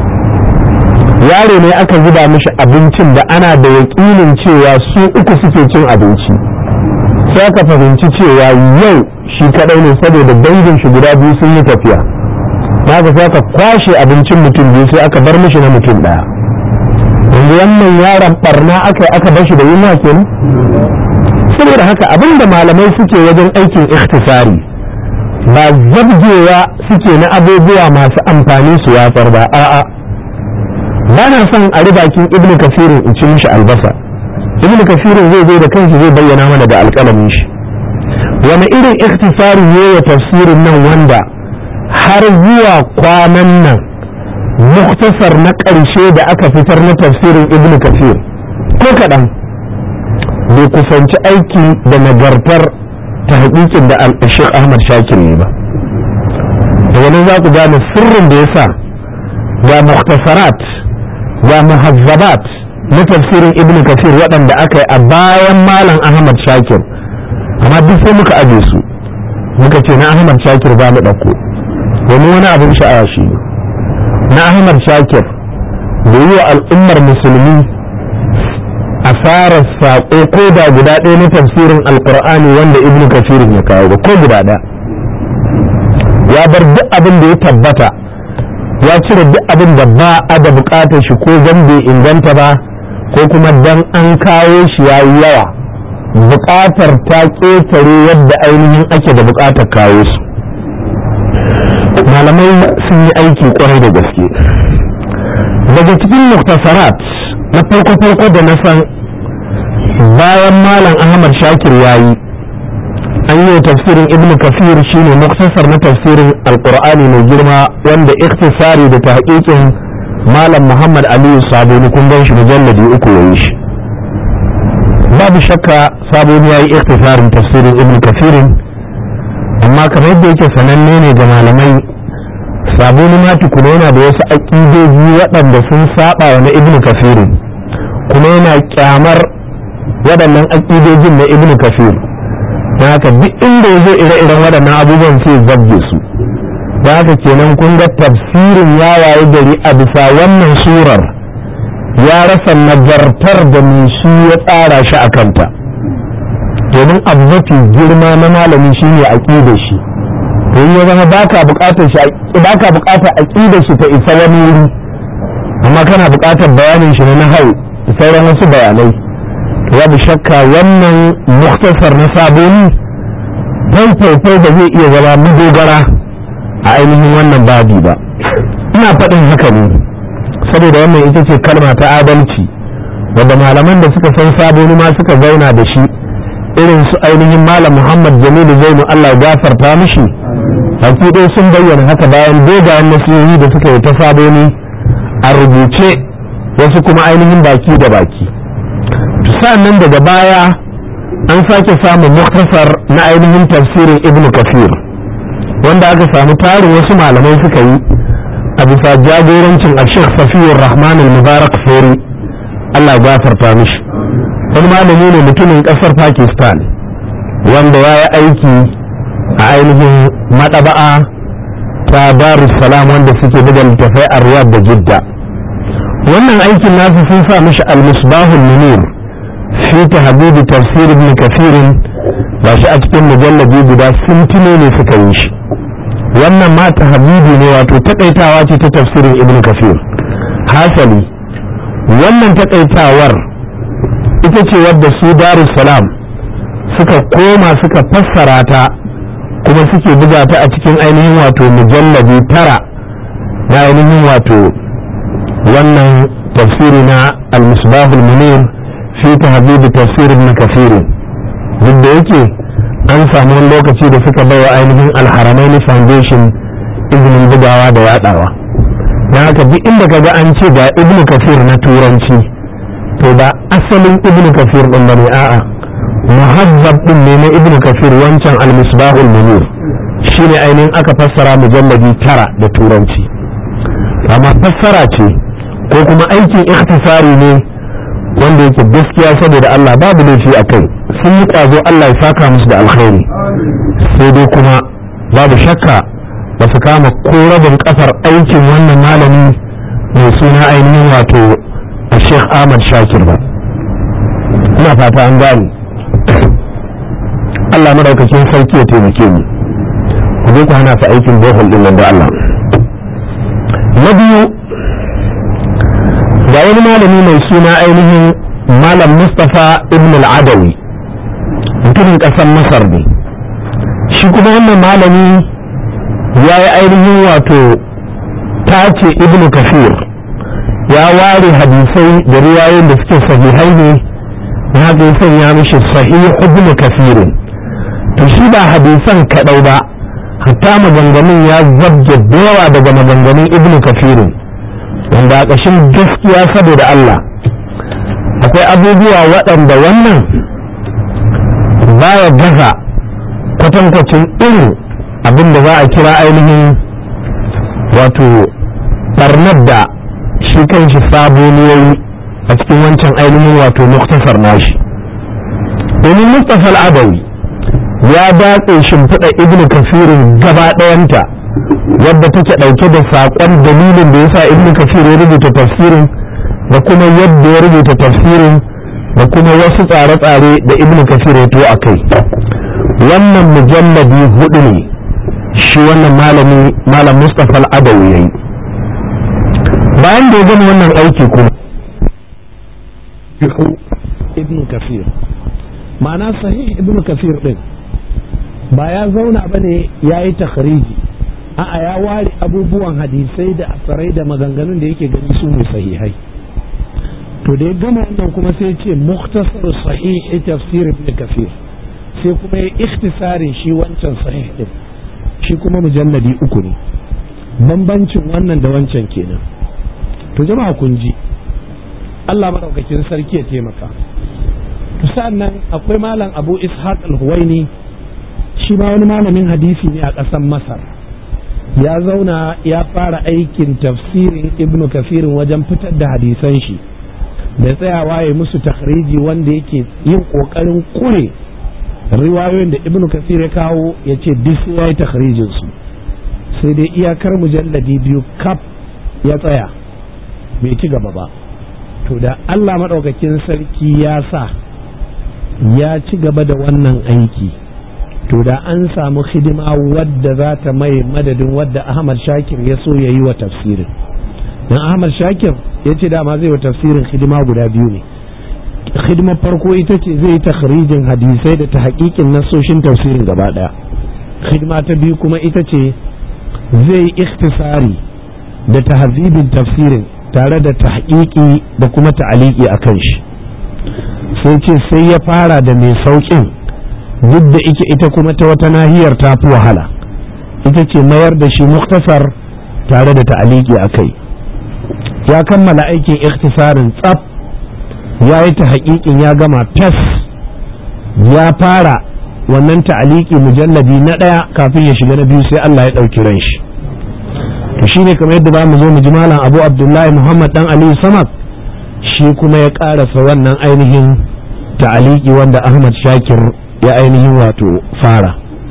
yaro ne aka zuba mishi abincin da ana da yaƙinin cewa su uku suke cin abinci sai aka fahimci cewa yau shi kadai ne saboda dangin shi guda biyu sun yi tafiya haka sai aka kwashe abincin mutum biyu sai aka bar mishi na mutum ɗaya yanzu wannan yaron barna aka aka bar shi da yunwa kenan saboda haka abinda malamai suke wajen aikin ikhtisari ba zabgewa suke na abubuwa masu amfani su watsar ba a'a ba na son a bakin ibnu kafirin in ci mishi albasa ibnu kafirin zai zo da kanshi zai bayyana mana da alƙalamin shi wani irin ikhtisari ne ya tafsirin nan wanda har zuwa kwanan nan muktasar na ƙarshe da aka fitar na tafsirin ibn kafir ko kaɗan bai kusanci aiki da nagartar ta haƙiƙin da al-sheikh ahmad shakir ne ba da wani za ku gane sirrin da ya sa ga muktasarat ga muhazzabat na tafsirin ibn kafir waɗanda aka yi a bayan malam ahmad shakir amma duk sai muka aje su muka ce na ahmad shakir ba mu ɗauko domin wani abin sha'awa shi ne na ahmad shakir da yi wa al'ummar musulmi asarar saƙo ko da guda ɗaya na tafsirin alƙur'ani wanda ibn kafirin ya kawo ba ko guda ɗaya ya bar duk abin da ya tabbata ya cire duk abin da ba a da buƙatar shi ko zan bai inganta ba ko kuma dan an kawo shi ya yi yawa buƙatar ta ƙetare yadda ainihin ake da buƙatar kawo su malamai sun yi aiki kwarai da gaske daga cikin muktasarat na farko-farko da na san bayan malam ahmad shakir ya yi an yi tafsirin ibn kafir shine muktasar na tafsirin alkur'ani mai girma wanda iktisari da ta malam muhammad aliyu saboni kun gan shi mujalladi uku ya yi shi babu shakka saboni ya yi iktisarin tafsirin ibn kafirin amma kamar yadda yake sananne ne ga malamai saboni ma tukuna yana da wasu aƙidoji waɗanda sun saba wa na ibnu kafir kuma yana kyamar waɗannan aƙidojin na ibnu kafir don haka duk inda ya zo ire-iren waɗannan abubuwan sai zabge su don haka kenan kun ga tafsirin ya waye gari a bisa wannan surar ya rasa nagartar da mai shi ya tsara shi a kanta domin abu mafi girma na malami shine aƙidar shi to ya zama baka buƙatar shi baka buƙatar aƙidar shi ta isa wani wuri amma kana buƙatar bayanin shi na hau da sauran wasu bayanai to babu shakka wannan muktasar na saboni dan faifai da zai iya zama madogara a ainihin wannan babi ba ina faɗin haka ne saboda wannan ita ce kalma ta adalci wanda malaman da suka san saboni ma suka zauna da shi irin su ainihin malam muhammad jamilu zainu allah ya gafarta mishi baki ɗaya sun bayyana haka bayan dogayen nasihohi da suka yi ta saboni a rubuce wasu kuma ainihin baki da baki nan daga baya an sake samun muktasar na ainihin tafsirin ibn kafir wanda aka samu tarin wasu malamai suka yi a bisa jagorancin a sheikh safiyar rahman al-mubarak fori allah ya gafarta mishi wani malami ne mutumin kasar pakistan wanda ya yi aiki a ainihin maɗaba'a ta darussalam wanda suke buga littafai a riyad da jidda wannan aikin nasu sun sa mishi al-misbahul munir fi tahdibi tafsir ibn kafirin ba shi a cikin mujallabi guda sun tuno ne suka yi shi wannan ma tahdibi ne wato takaitawa ce ta tafsirin ibn kafir hasali wannan takaitawar ita ce wadda su darussalam suka koma suka fassara ta kuma suke buga ta a cikin ainihin wato mujallabi tara na ainihin wato wannan tafsiri na al-misbahul munir fi tahdhib tafsir ibn kathir duk da yake an samu wani lokaci da suka bai wa ainihin alharamaini foundation izinin bugawa da yadawa don haka duk inda ka ga an ce ga ibnu kafir na turanci to ba asalin ibnu kafir din bane a'a muhazzab din ne na ibnu kafir wancan al-misbahul munir shine ainihin aka fassara mujalladi tara da turanci amma fassara ce ko kuma aikin ikhtisari ne wanda yake gaskiya saboda Allah babu laifi a kai sun yi ƙwazo Allah ya saka musu da alkhairi sai dai kuma babu shakka ba su kama ko rabin kafar aikin wannan malami mai suna ainihin wato a sheikh ahmad shakir ba ina fata an gane Allah madaukakin sarki ya taimake mu ku je ku hana su aikin bohol din nan da Allah na biyu ga wani malami mai suna ainihin malam mustapha ibn al-adawi mutumin ƙasar masar ne shi kuma wannan malami ya yi ainihin wato tace ibn kafir ya ware hadisai da riwayoyin da suke sahihai ne na haka ya sanya mishi sahih ibn kafirin to shi ba hadisan kaɗai ba hatta maganganun ya zabge da yawa daga maganganun ibn kafirin wanda a ƙashin gaskiya saboda Allah akwai abubuwa waɗanda wannan baya gaza kwatankwacin irin abin da za a kira ainihin wato barnar da shi kanshi saboniyoyi a cikin wancan ainihin wato muktasar nashi domin mustapha al'adawi ya datse shimfiɗa ibnu kafirin gaba ɗayanta wadda take ɗauke da saƙon dalilin da yasa ibnu kafir ya rubuta tafsirin da kuma yadda ya rubuta tafsirin da kuma wasu tsare-tsare da ibnu kafir ya to a kai wannan mujalladi hudu ne shi wannan malami malam mustapha al'adawi ya yi bayan da ya gama wannan aiki kuma ibnu kafir ma'ana sahih ibnu kafir din ba ya zauna ba ne ya yi takhariji a'a ya ware abubuwan hadisai da asarai da maganganun da yake gani su ne sahihai to da ya gama wannan kuma sai ce muktasar sahih tafsir ibn kafir sai kuma ya ikhtisarin shi wancan sahih din shi kuma mujalladi uku ne bambancin wannan da wancan kenan to jama'a kun ji Allah madaukakin sarki ya taimaka to sa'annan akwai malam Abu Ishaq al-Huwaini shi ma wani malamin hadisi ne a ƙasar Masar ya zauna ya fara aikin tafsirin Ibn Kafirin wajen fitar da hadisan shi da tsayawa ya musu takhriji wanda yake yin ƙoƙarin kure riwayoyin da Ibn Kafir ya kawo ya ce duk ya yi takhrijin su sai dai iyakar mujalladi biyu kaf ya tsaya bai ci gaba ba to da Allah maɗaukakin sarki ya sa ya ci gaba da wannan aiki to da an samu hidima wadda za ta mai madadin wadda Ahmad Shakir ya so ya yi wa tafsirin dan Ahmad Shakir ya ce dama zai wa tafsirin hidima guda biyu ne hidimar farko ita ce zai yi takhrijin hadisai da ta haƙiƙin nasoshin tafsirin gaba ɗaya hidima ta biyu kuma ita ce zai yi ikhtisari da tahzibin tafsirin tare da tahqiqi da kuma ta'aliki a kan shi sai ce sai ya fara da mai sauƙin duk da ike ita kuma ta wata nahiyar ta fi wahala ita ce mayar da shi muktasar tare da ta'aliki a kai ya kammala aikin ikhtisarin tsaf ya yi ta haƙiƙin ya gama tas ya fara wannan ta'aliki mujalladi na ɗaya kafin ya shiga na biyu sai Allah ya ɗauki ran shi to shine kamar yadda za mu zo mu ji malam Abu Abdullahi Muhammad dan Aliyu Samad shi kuma ya ƙarasa wannan ainihin ta'aliki wanda Ahmad Shakir ya ainihin wato fara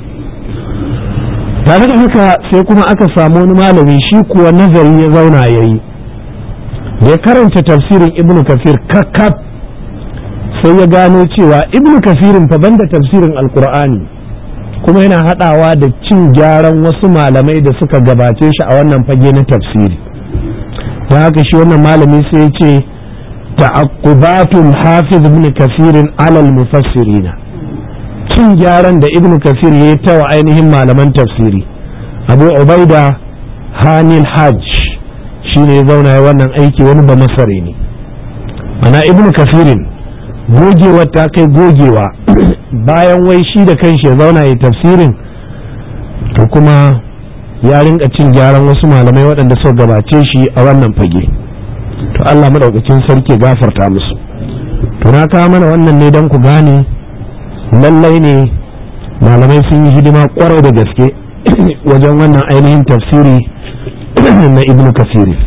tare da haka sai kuma aka samu wani malami shi kuwa nazari ya zauna ya yi da ya karanta tafsirin ibnu kafir kakkab sai ya gano cewa ibnu kafirin fa banda tafsirin alkur'ani kuma yana hadawa da cin gyaran wasu malamai da suka gabace shi a wannan fage na tafsiri ta haka shi wannan malami sai ya ce ta'aqqubatul hafiz ibn kafirin alal mufassirina cin gyaran da ibn kafir ya yi ta wa ainihin malaman tafsiri abu ubaida hanil hajj shi ne ya zauna ya wannan aiki wani ba masare ne mana ibn kafirin gogewa ta kai gogewa bayan wai shi da kanshi ya zauna ya tafsirin to kuma ya rinka cin gyaran wasu malamai waɗanda suka gabace shi a wannan fage to Allah madaukakin sarki gafarta musu to na kawo mana wannan ne don ku gane lallai ne malamai sun yi hidima kwarai da gaske wajen wannan ainihin tafsiri na ibnu kasiri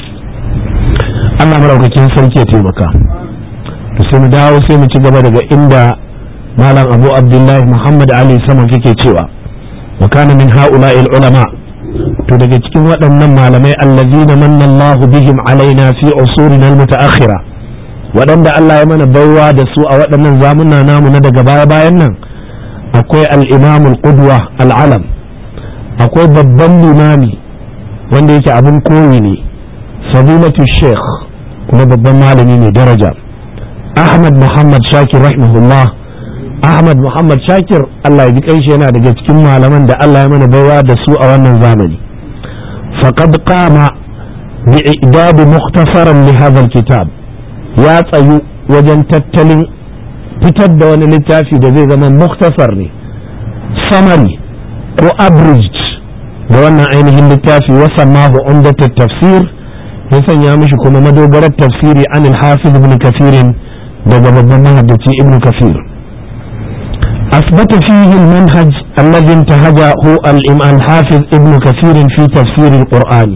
Allah madaukakin sarki ya taimaka to sai mu dawo sai mu ci gaba daga inda malam abu abdullahi muhammad ali sama kake cewa wa kana min ha'ula'il ulama to daga cikin waɗannan malamai allazina manna Allahu bihim alaina fi usurina almutaakhira waɗanda Allah ya mana baiwa da su a waɗannan zamuna namu na daga baya bayan nan akwai al-imam al-qudwa al-alam akwai babban limami wanda yake abin koyi ne fadilatu sheikh kuma babban malami ne daraja ahmad muhammad shakir rahimahullah ahmad muhammad shakir Allah ya ji kanshi yana daga cikin malaman da Allah ya mana baiwa da su a wannan zamani faqad qama bi i'dad mukhtasaran li hadha kitab ya tsayu wajen tattalin fitar da wani littafi da zai zama mukhtasar ne summary ko abridged da wannan ainihin littafi wasammahu umdat tafsir ya sanya mishi kuma madogarar tafsiri an al-hafiz ibn kafirin daga babban mahaddaci ibn kafir أثبت فيه المنهج الذي انتهجه الإمام الحافظ ابن كثير في تفسير القرآن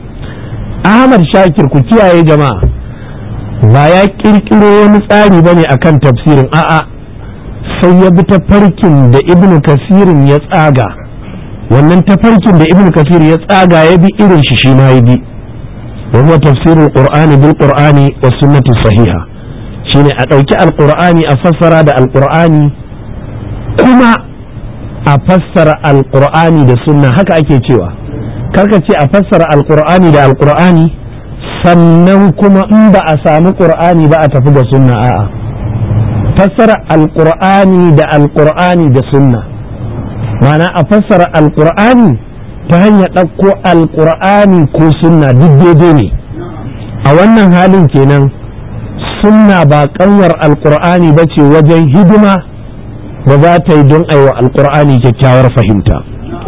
أحمد شاكر كتيا يا جماعة ba ya kirkiro wani tsari bane akan tafsirin a'a sai ya bi tafarkin da ibnu kasirin ya tsaga wannan tafarkin da ibnu kasir ya tsaga ya bi irin shi shi ma ya bi wa huwa tafsirul qur'ani bil qur'ani was sunnati sahiha shine a ɗauki alqur'ani a fassara da alqur'ani kuma a fassara alkur'ani da sunna haka ake cewa karka ce a fassara alkur'ani da alkur'ani sannan kuma in ba a sami qur'ani ba a tafi da sunna a'a fassara alkur'ani da alkur'ani da sunna mana a fassara alkur'ani ta hanyar ɗauko alkur'ani ko sunna duk daidai ne a wannan halin kenan sunna ba kanwar alkur'ani ba ce wajen hidima da za ta yi don aiwa alkur'ani kyakkyawar fahimta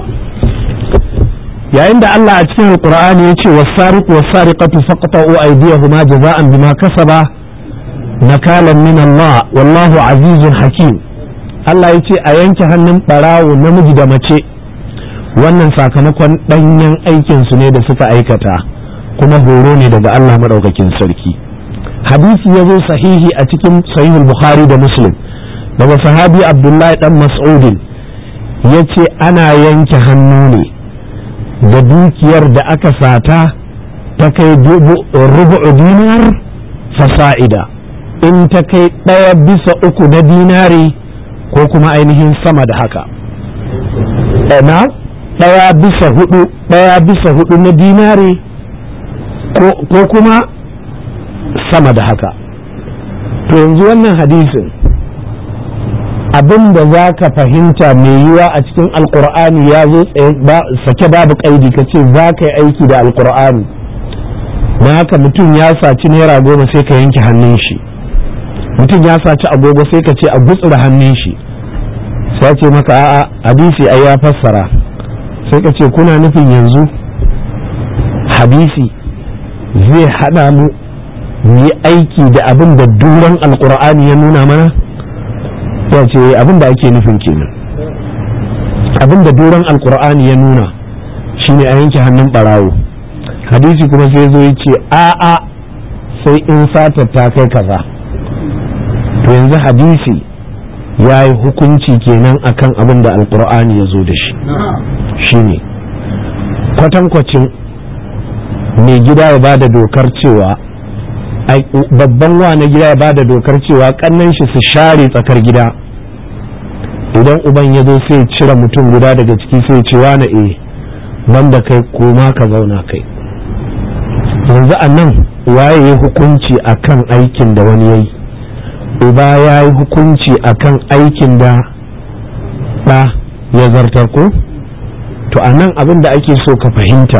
yayin da Allah a cikin alkur'ani ya ce wasariq wasariqatu faqta'u aydiyahuma jaza'an bima kasaba nakalan min Allah wallahu azizun hakim Allah ya ce a yanke hannun barawo namiji da mace wannan sakamakon danyen aikin su ne da suka aikata kuma horo ne daga Allah madaukakin sarki hadisi ya zo sahihi a cikin sahihul bukhari da muslim daga sahabi abdullahi dan mas'udin ya ce ana yanke hannu ne da dukiyar da aka sata ta kai rubu'u dinar fasa'ida in ta kai ɗaya bisa uku na dinari ko kuma ainihin sama da haka na ɗaya bisa hudu ɗaya bisa hudu na dinari ko kuma sama da haka to yanzu wannan hadisin abin da za ka fahimta mai yiwa a cikin alkur'ani ya zo sake babu kaidi ka ce za ka yi aiki da alkur'ani na haka mutum ya saci naira goma sai ka yanke hannun shi mutum ya saci agogo sai ka ce a gutsura hannun shi sai ce maka a'a hadisi ai ya fassara sai ka ce kuna nufin yanzu hadisi zai hada mu mu yi aiki da abin da duran alkur'ani ya nuna mana ya ce abin da ake nufin kenan abin da doron alkur'ani ya nuna shine a yanke hannun barawo hadisi kuma sai zo ya ce a'a sai in sata ta kai kaza to yanzu hadisi ya yi hukunci kenan akan abin da alkur'ani ya zo da shi shine kwatankwacin mai gida ya ba da dokar cewa babban wa na gida ya ba da dokar cewa kannan shi su share tsakar gida idan uban ya zo sai cire mutum guda daga ciki sai ce na e banda kai koma ka zauna kai yanzu a nan waye ya hukunci akan aikin da wani yayi uba ya yi hukunci akan aikin da ɗa ya zartar ko to a nan abin da ake so ka fahimta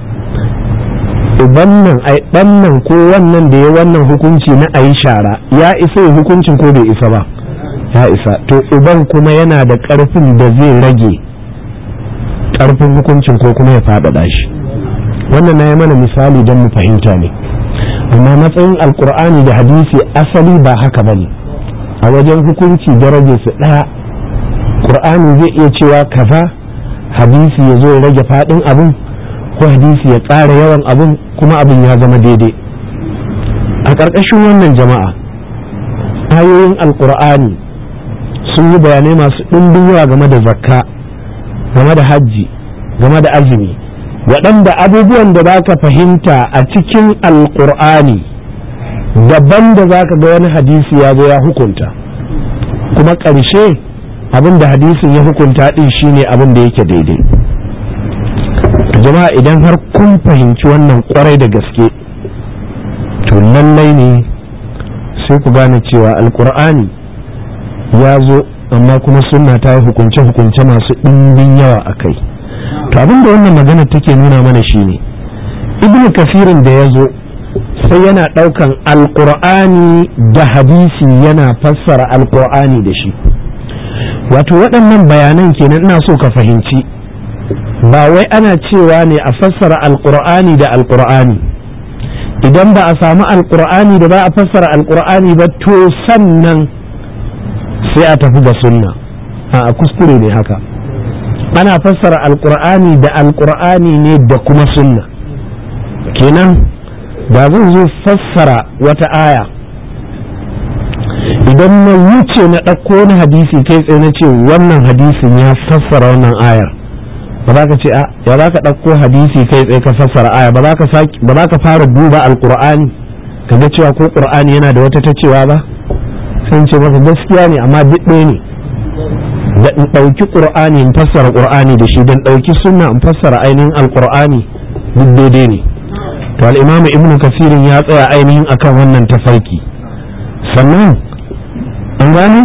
uban nan ai ɗan nan ko wannan da ya wannan hukunci na a yi shara ya isa ya hukuncin ko bai isa ba ya isa to uban kuma yana da ƙarfin da zai rage ƙarfin hukuncin ko kuma ya faɗaɗa shi wannan na yi mana misali don mu fahimta ne amma matsayin alkur'ani da hadisi asali ba haka ba ne a wajen hukunci daraje su ɗaya ƙur'ani zai iya cewa kaza hadisi ya zo ya rage faɗin abin ko hadisi ya ƙara yawan abin kuma abin ya zama daidai a ƙarƙashin wannan jama'a ayoyin alkur'ani sun yi bayanai masu ɗumbin yawa game da zakka game da hajji game da azumi waɗanda abubuwan da za ka fahimta a cikin alkur'ani daban da za ka ga wani hadisi ya zo ya hukunta kuma ƙarshe abin da hadisin ya hukunta ɗin shine abin da yake daidai jama'a idan har kun fahimci wannan kwarai da gaske to lallai ne sai ku gane cewa alkur'ani ya zo amma kuma sunna ta yi hukunce-hukunce masu ɗimbin yawa a kai to abin da wannan magana take nuna mana shine ibnu kafirin da ya zo sai yana ɗaukan alkur'ani da hadisi yana fassara alkur'ani da shi wato waɗannan bayanan kenan ina so ka fahimci ba wai ana cewa ne a fassara alkur'ani da alkur'ani idan ba a samu alkur'ani da ba a fassara alkur'ani ba to sannan sai a tafi ga sunna a kuskure ne haka ana fassara alkur'ani da alkur'ani ne da kuma sunna kenan da zan zo fassara wata aya idan na wuce na ɗauko wani hadisi kai tsaye na ce wannan hadisin ya fassara wannan ayar ba za ka ce a ya za ka ɗauko hadisi kai tsaye ka fassara aya ba za ka fara duba alkur'ani ka ga cewa ko ƙur'ani yana da wata ta cewa ba sun ce maka gaskiya ne amma duk ɗaya ne da in ɗauki ƙur'ani in fassara ƙur'ani da shi don ɗauki sunna in fassara ainihin alƙur'ani duk daidai ne to al'imamu ibnu kasirin ya tsaya ainihin akan wannan tafarki sannan an gane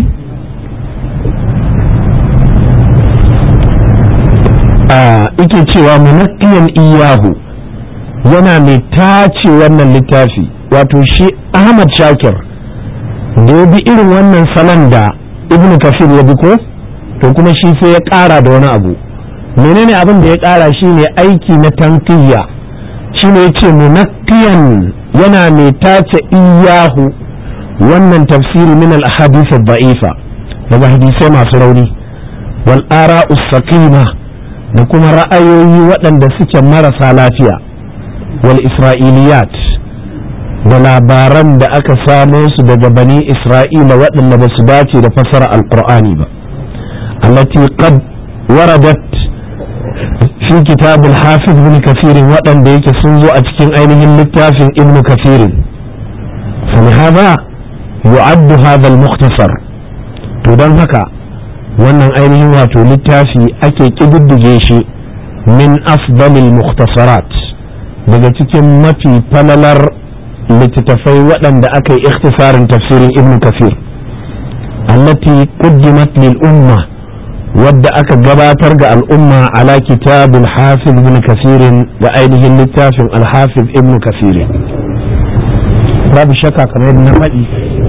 a ike cewa munakkiyan iyahu yana mai tace wannan littafi wato shi ahmad shakir da ya bi irin wannan salon da ibn kafir ya bi ko to kuma shi sai ya ƙara da wani abu menene abin da ya ƙara shi ne aiki na tankiyya shi ne ya ce munakkiyan yana mai tace iyahu wannan tafsiri min al-ahadith ad-da'ifa daga hadisai masu rauni wal ara'u saqima da kuma ra'ayoyi waɗanda suke marasa lafiya wal isra'iliyat da labaran da aka samo su daga bani isra'ila waɗanda ba su dace da fasara alqur'ani ba allati qad waradat fi kitab al-hafiz ibn kathir waɗanda yake sun zo a cikin ainihin littafin ibn kathir فلهذا يعد هذا المختصر to don haka wannan ainihin wato littafi ake ƙididdige shi min afdalil mukhtasarat daga cikin mafi falalar littattafai waɗanda aka yi ikhtisarin tafsirin ibn kafir allati quddimat lil umma wadda aka gabatar ga al'umma ala kitabul hafiz ibn kasirin da ainihin littafin al-hafiz ibn kasirin babu shakka kamar yadda na faɗi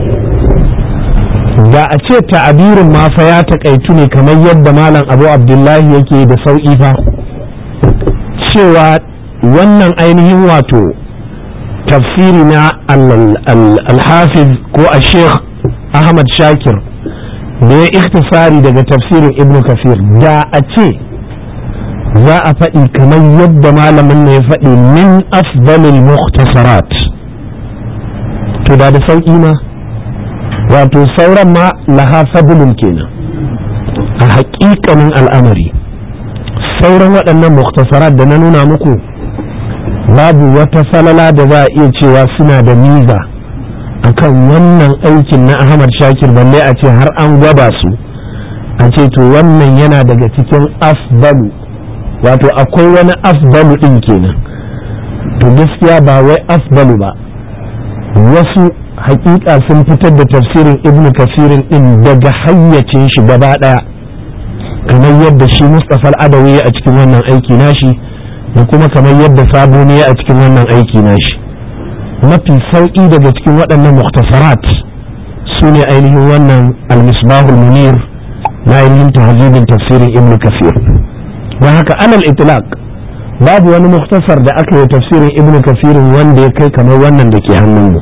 da a ce ta'abirin ma fa ya takaitu ne kamar yadda malam abu abdullahi yake da sauƙi fa cewa wannan ainihin wato tafsiri na alhafiz ko a sheikh ahmad shakir da ya ikhtisari daga tafsirin ibn kafir da a ce za a faɗi kamar yadda malamin ne ya faɗi min afdalil mukhtasarat to da da sauƙi ma wato sauran ma laha fadlun kenan a haƙiƙanin al'amari sauran waɗannan muktasarat da na nuna muku babu wata falala da za a iya cewa suna da miza akan wannan aikin na ahmad shakir balle a ce har an gwada su a ce to wannan yana daga cikin afdalu wato akwai wani afdalu ɗin kenan to gaskiya ba wai afdalu ba wasu hakika sun fitar da tafsirin ibn kasirin din daga hayyacin shi gaba daya kamar yadda shi mustapha al'adawi a cikin wannan aiki nashi da kuma kamar yadda sabo ne a cikin wannan aiki nashi mafi sauƙi daga cikin waɗannan muktasarat su ne ainihin wannan al-misbahul munir na ainihin tahzibin tafsirin ibn kafir don haka alal itlaq babu wani muktasar da aka yi tafsirin ibn kafirin wanda ya kai kamar wannan da ke hannunmu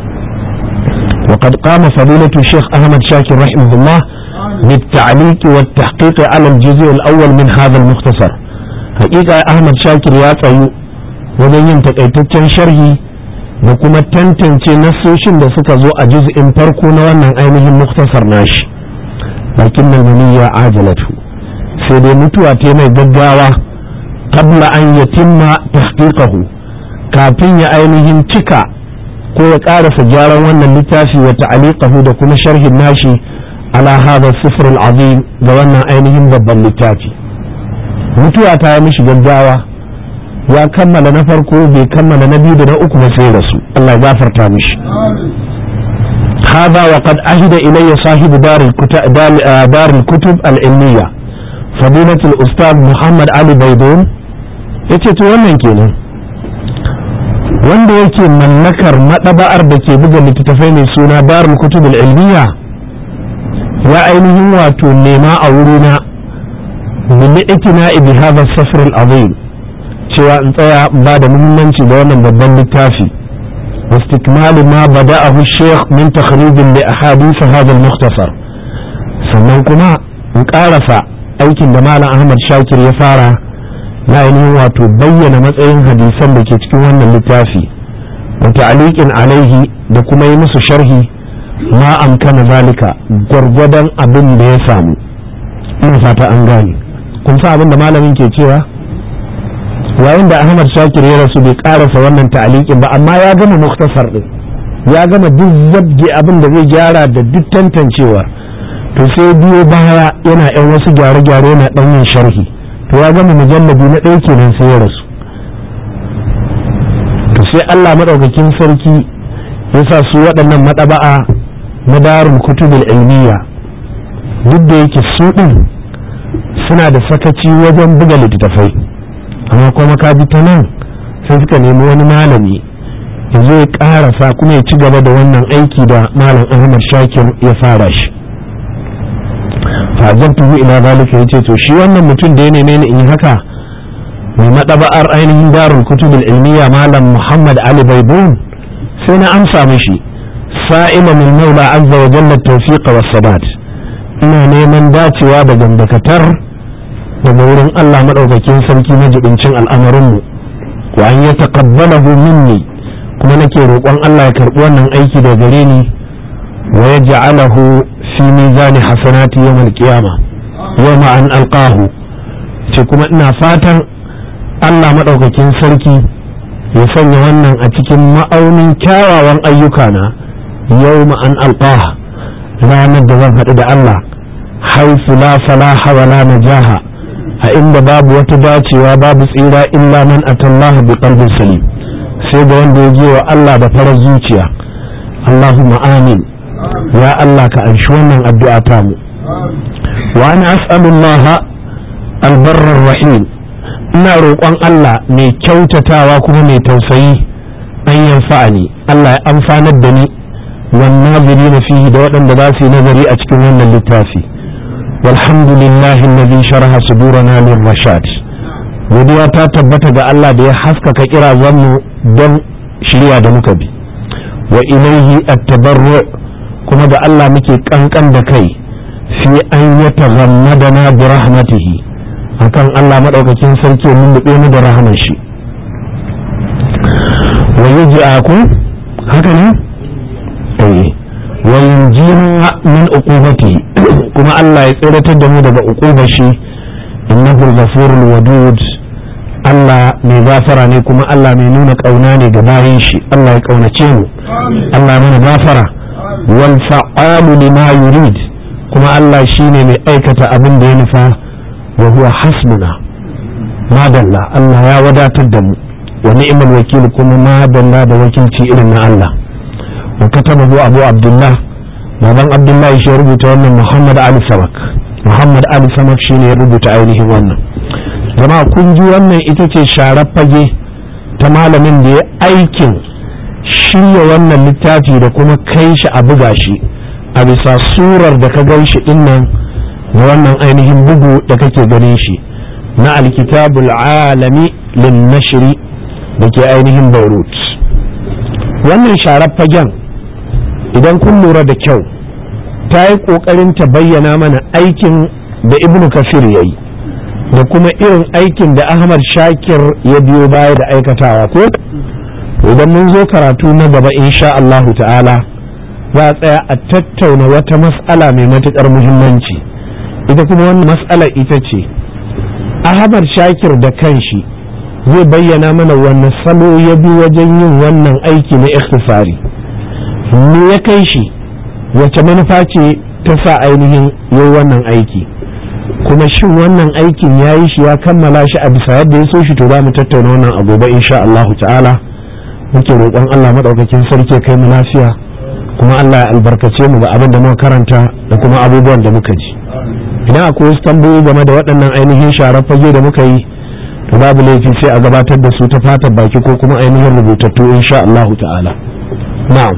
وقد قام فضيلة الشيخ أحمد شاكر رحمه الله بالتعليق والتحقيق على الجزء الأول من هذا المختصر حقيقة أحمد شاكر يا طيو wajen yin takaitaccen sharhi da kuma tantance nassoshin da suka zo a juz'in farko na wannan ainihin muktasar nashi lakin nan ya ajalatu sai dai mutuwa ta mai gaggawa qabla an yatimma tahqiqahu kafin ya ainihin cika ko ya karasa gyaran wannan littafi wa ta'aliqahu da kuma sharhin nashi ala hadha sifr al-azim ga wannan ainihin babban littafi mutuwa ta yi mishi gaggawa ya kammala na farko bai kammala na biyu da na uku ba sai rasu Allah ya gafarta mishi هذا وقد عهد إلي صاحب دار الكتب, دار الكتب العلمية فضيلة الأستاذ محمد علي بيدون يتيتو wannan kenan wanda yake mallakar maɗaba'ar da ke buga littattafai mai suna darul kutub ilmiya ya ainihin wato nema a wurina min ikina bi hadha safr al-azim cewa in tsaya ba da muhimmanci da wannan babban littafi واستكمال ما بدأه الشيخ من تخريج لأحاديث هذا المختصر sannan kuma in ƙarasa aikin da malam ahmad shakir ya fara na ainihin wato bayyana matsayin hadisan da ke cikin wannan littafi wa ta'liqin alaihi da kuma yi musu sharhi ma amkana zalika gwargwadon abin da ya samu ina fata an gane kun sa abin da malamin ke cewa yayin da ahmad shakir ya rasu bai karasa wannan ta'liqin ba amma ya gama muktasar din ya gama duk zabge abin da zai gyara da duk tantancewa to sai biyo baya yana yan wasu gyare-gyare yana ɗan yin sharhi to ya gama mujallabi na ɗaya kenan sai ya rasu to sai Allah maɗaukakin sarki ya sa su waɗannan maɗaba'a na darul kutubul ilmiya duk da yake su ɗin suna da sakaci wajen buga littattafai amma kuma ka bi ta nan sai suka nemi wani malami ya zo ya ƙarasa kuma ya ci gaba da wannan aiki da malam ahmad shakir ya fara shi fa'ajabtuhu ila zalika yace to shi wannan mutum da ya neme ni in yi haka mai madaba'ar ainihin darul kutubul ilmiya malam muhammad ali baibun sai na amsa mishi sa'ima min maula azza wa jalla tawfiqa was sabat ina neman dacewa da gandakatar daga wurin Allah madaukakin sarki na jibincin al'amarin mu wa an yataqabbalahu minni kuma nake roƙon Allah ya karɓi wannan aiki da gare ni wa yaj'alahu fi mizani hasanati yawmal qiyama yawma an alqahu ce kuma ina fatan Allah madaukakin sarki ya sanya wannan a cikin ma'aunin kyawawan ayyukana yawma an alqaha ranar da zan haɗu da Allah haifu la salaha wa la najaha a inda babu wata dacewa babu tsira illa man atallaha bi qalbin salim sai da wanda ya je wa Allah da farar zuciya Allahumma amin ya Allah ka anshi wannan addu'a ta mu wa ana as'alullaha albarrar rahim ina roƙon Allah mai kyautatawa kuma mai tausayi an yanfa'ani Allah ya amfanar da ni wan nazirina fihi da waɗanda za su yi nazari a cikin wannan littafi walhamdulillahi alladhi sharaha sudurana lirrashad godiya ta tabbata ga Allah da ya haskaka kirazan mu don shirya da muka bi wa ilaihi at-tabarru kuma ga Allah muke kankan da kai fi an yataghammadana bi rahmatihi akan Allah madaukakin sarki mun dube mu da rahman shi wa yuj'akum haka ne eh wa yunjina min uqubati kuma Allah ya tsiratar da mu daga uqubar shi innahu ghafurul wadud Allah mai gafara ne kuma Allah mai nuna kauna ne ga bayin shi Allah ya kaunace mu Allah mana gafara wal fa'alu lima yurid kuma Allah shine mai aikata abin da ya nufa wa huwa hasbuna madalla Allah ya wadatar da mu wa ni'mal wakil kuma madalla da wakilci irin na Allah wa katabahu Abu Abdullah baban Abdullahi shi ya rubuta wannan Muhammad Ali Samak Muhammad Ali Samak shine ya rubuta ainihin wannan jama'a kun ji wannan ita ce sharar fage ta malamin da ya aikin shirya wannan littafi da kuma kai shi a buga shi a bisa surar da ka gan shi dinnan da wannan ainihin bugu da kake ganin shi na alkitabul alami lin nashri da ke ainihin beirut wannan sharar fagen idan kun lura da kyau ta yi ƙoƙarin ta bayyana mana aikin da ibnu kafir ya yi da kuma irin aikin da ahmad shakir ya biyo baya da aikatawa ko idan mun zo karatu na gaba insha Allahu ta'ala za a tsaya a tattauna wata mas'ala mai matuƙar muhimmanci ita kuma wannan mas'alar ita ce ahmad shakir da kanshi zai bayyana mana wanne salo ya bi wajen yin wannan aiki na ikhtisari me ya kai shi wace manufa ce ta sa ainihin yi wannan aiki kuma shin wannan aikin ya yi shi ya kammala shi a bisa yadda ya so shi to za mu tattauna wannan a gobe insha Allah ta'ala muke roƙon Allah maɗaukakin sarki kai mu lafiya kuma Allah ya albarkace mu ga abin da muka karanta da kuma abubuwan da muka ji idan akwai wasu tambayoyi game da waɗannan ainihin sharar fage da muka yi to babu laifi sai a gabatar da su ta fatar baki ko kuma ainihin rubutattu insha Allah ta'ala na'am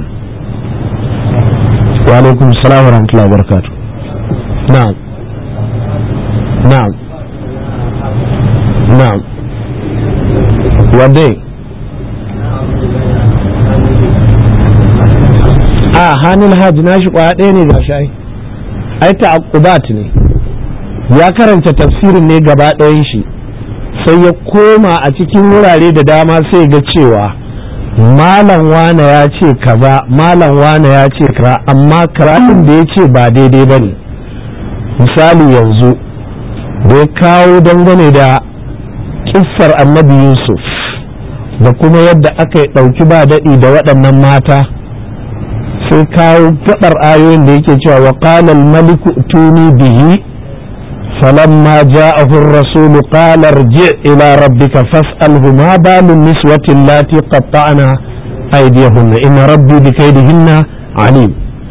wa alaikum salam wa rahmatullahi wa barakatuh na'am na'am na'am wadai a hannun hajji na shi kwaya ɗaya ne ga shi ai ta'aqqubat ne ya karanta tafsirin ne gaba ɗayan shi sai ya koma a cikin wurare da dama sai ga cewa malam wane ya ce kaza malam wane ya ce kaza amma karatun da ya ce ba daidai ba ne misali yanzu da ya kawo dangane da kissar annabi yusuf da kuma yadda aka yi ɗauki ba daɗi da waɗannan mata sai kawo gabar ayoyin da yake cewa wa qala al-maliku tuni bihi falamma ja'ahu ar-rasul qala irji' ila rabbika fas'alhu ma balu niswati allati qatta'na aydiyahunna inna rabbi bi kaydihinna alim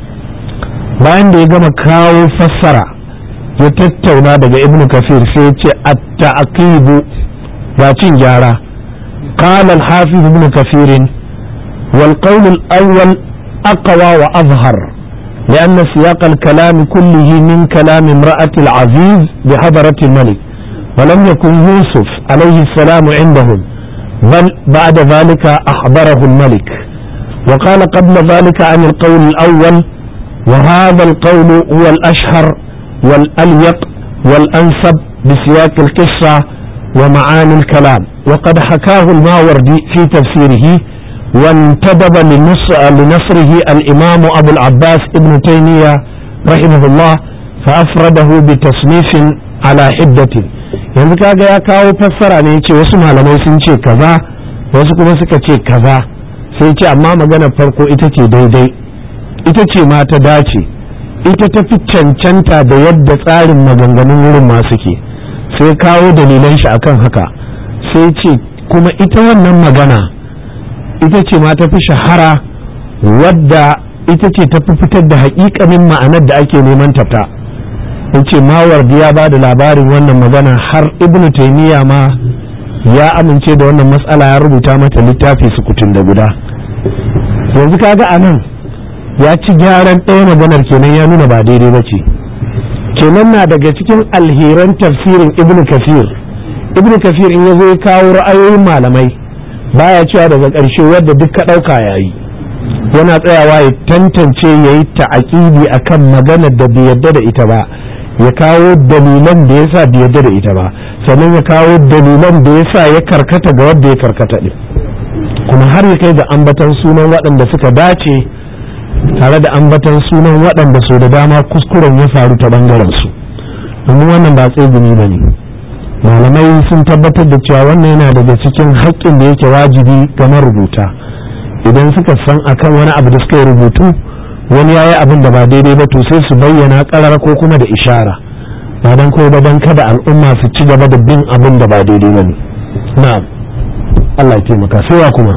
bayan da ya gama kawo fassara ya tattauna daga ibn kafir sai ya ce at-ta'qibu ga cin gyara قال الحافظ ابن كثير والقول الأول أقوى وأظهر لأن سياق الكلام كله من كلام امرأة العزيز بحضرة الملك ولم يكن يوسف عليه السلام عندهم بل بعد ذلك أحضره الملك وقال قبل ذلك عن القول الأول وهذا القول هو الأشهر والأليق والأنسب بسياق القصة ومعاني الكلام وقد حكاه الماوردي في تفسيره وانتدب لنصره الإمام أبو العباس ابن تيمية رحمه الله فأفرده بتصنيف على حدة yanzu kaga ya kawo fassara ne ce wasu malamai sun ce kaza wasu kuma suka ce kaza sai ce amma magana farko ita ce daidai ita ce ma ta dace ita ta fi cancanta da yadda tsarin maganganun wurin ma suke sai kawo dalilan shi akan haka sai ce kuma ita wannan magana ita ce ma ta fi shahara wadda ita ce ta fi fitar da haƙiƙanin ma'anar da ake neman tafta in ce mawardi ya ba da labarin wannan magana har ibnu taimiyya ma ya amince da wannan matsala ya rubuta mata littafi sukutun da guda yanzu kaga a nan ya ci gyaran ɗaya maganar kenan ya nuna ba daidai ba ce kenan na daga cikin alheran tafsirin ibnu kafir ibnu kafir in ya zo ya kawo ra'ayoyin malamai baya cewa daga ƙarshe wadda duk ka ɗauka ya yi yana tsayawa ya tantance ya yi ta'aƙibi a kan maganar da bai yadda da ita ba ya kawo dalilan da ya sa bai yadda da ita ba sannan ya kawo dalilan da ya sa ya karkata ga wadda ya karkata ɗin kuma har ya kai ga ambatan sunan waɗanda suka dace tare da ambatan sunan waɗanda su da dama kuskuren ya faru ta ɓangaren su domin wannan ba tsegumi ba ne malamai sun tabbatar da cewa wannan yana daga cikin haƙƙin da yake wajibi ga marubuta idan suka san akan wani abu da suka yi rubutu wani ya yi abin da ba daidai ba to sai su bayyana ƙarar ko kuma da ishara ba don ko ba don kada al'umma su ci gaba da bin abin da ba daidai ba ne na'am Allah ya taimaka sai wa kuma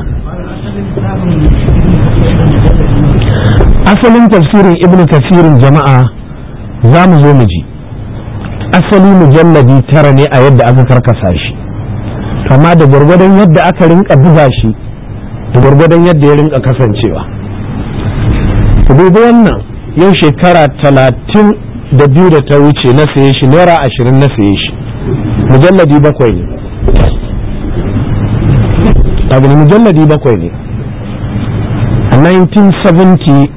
asalin tafsirin ibnu kasirin jama'a za mu zo mu ji asali mujalladi tara ne a yadda aka karkasa shi amma da gwargwadon yadda aka rinka buga shi da gwargwadon yadda ya rinka kasancewa ku dubi wannan yau shekara talatin da biyu da ta wuce na saye shi naira ashirin na saye shi mujalladi bakwai ne abu mujalladi bakwai ne a 1978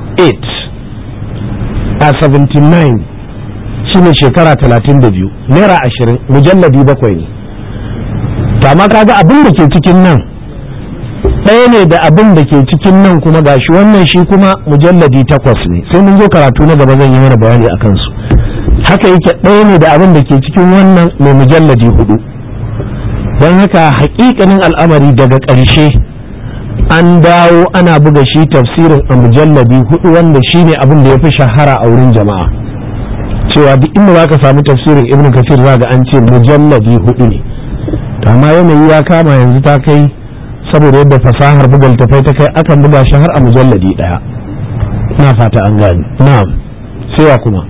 a 79 shine shekara 32 naira ashirin mujalladi bakwai ne amma kaga abin da ke cikin nan ɗaya ne da abin da ke cikin nan kuma gashi wannan shi kuma mujalladi takwas ne sai mun zo karatu na gaba zan yi mana bayani a kansu haka yake ɗaya ne da abin da ke cikin wannan mai mujalladi hudu don haka hakikanin al'amari daga ƙarshe an dawo ana buga shi tafsirin a mujalladi hudu wanda shi ne abin da ya fi shahara a wurin jama'a cewa duk inda za ka samu tafsirin ibn kasir za ga an ce mujalladi hudu ne amma yanayi ya kama yanzu ta kai saboda yadda fasahar buga littafai ta kai akan buga shi har a mujalladi daya na fata an gani na'am sai kuma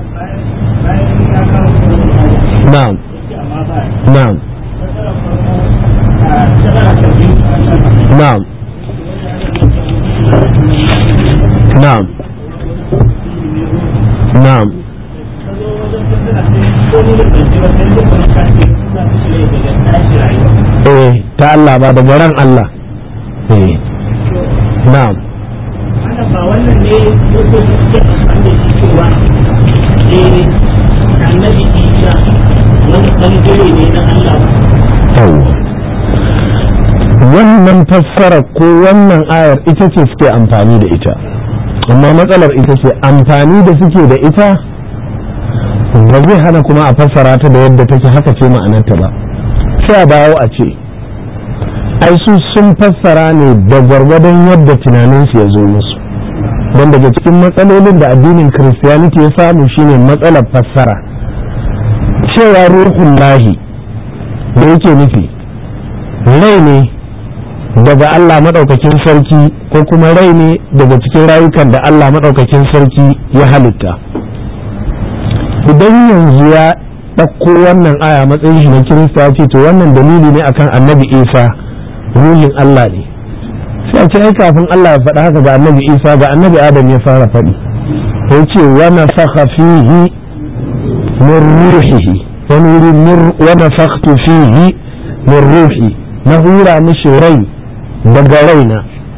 na'am na'am na'am na'am na'am eh ta Allah ba daga ran Allah eh na'am ba wannan ne yake suke amfani da shi cewa eh annabi Isa wani bangare ne na Allah yawwa wannan fassara ko wannan ayar ita ce suke amfani da ita amma matsalar ita ce amfani da suke da ita ba zai hana kuma a fassara ta da yadda take haka ce ma'anarta ba sai a dawo a ce ai su sun fassara ne da gwargwadon yadda tunaninsu ya zo musu don daga cikin matsalolin da addinin kiristiyaniti ya samu shine matsalar fassara cewa ruhun lahi da yake nufi rai ne daga Allah maɗaukakin sarki ko kuma rai ne daga cikin rayukan da Allah maɗaukakin sarki ya halitta idan yanzu ya ɗauko wannan aya matsayin shi na kirista ce to wannan dalili ne akan annabi isa ruhin Allah ne sai a ce ai kafin Allah ya faɗa haka ga annabi isa ga annabi adam ya fara faɗi ya ce wa nafakha fihi min ruhihi wani wuri wa nafakhtu fihi min ruhi na hura mishi rai daga raina